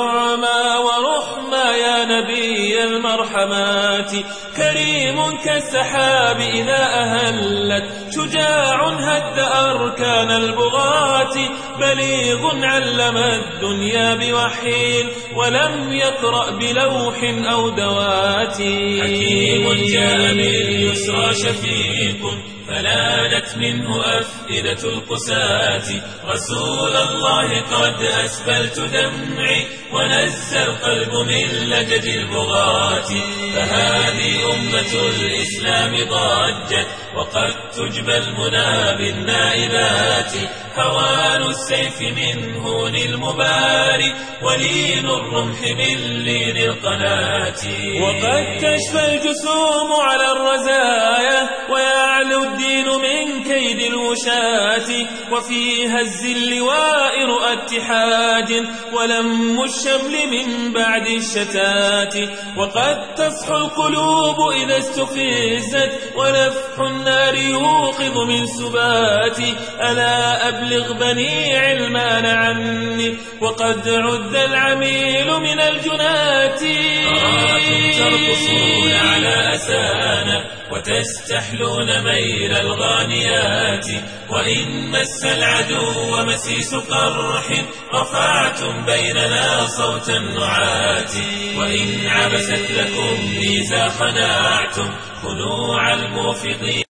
ونعما ورحما يا نبي المرحمات كريم كالسحاب إذا أهلت شجاع هد أركان البغاة بليغ علم الدنيا بوحي ولم يقرأ بلوح أو دوات حكيم جاء باليسرى شفيق فلانت منه أفئدة القساة رسول الله قد أسبلت دمعي ونزى القلب من لجد البغاة فهذه أمة الإسلام ضجت وقد تجبى المنى بالنائبات هوان السيف من هون المباري ولين الرمح من لين القناة وقد تشفى الجسوم على الرزايا ويعلو الدين من كيد الوشاة وفي هز اللواء رؤى اتحاد ولم الشمل من بعد الشتات وقد تصحو القلوب إذا استفزت ونفح النار يوقظ من سباتي ألا أبلغ بني علمان عني وقد عد العميل من الجنات أراكم ترقصون على أسانا وتستحلون ميل الغانيات وإن مس العدو مسيس قرح رفعتم بيننا صوت النعات وإن عبست لكم ميزا خنعتم خنوع الموفقين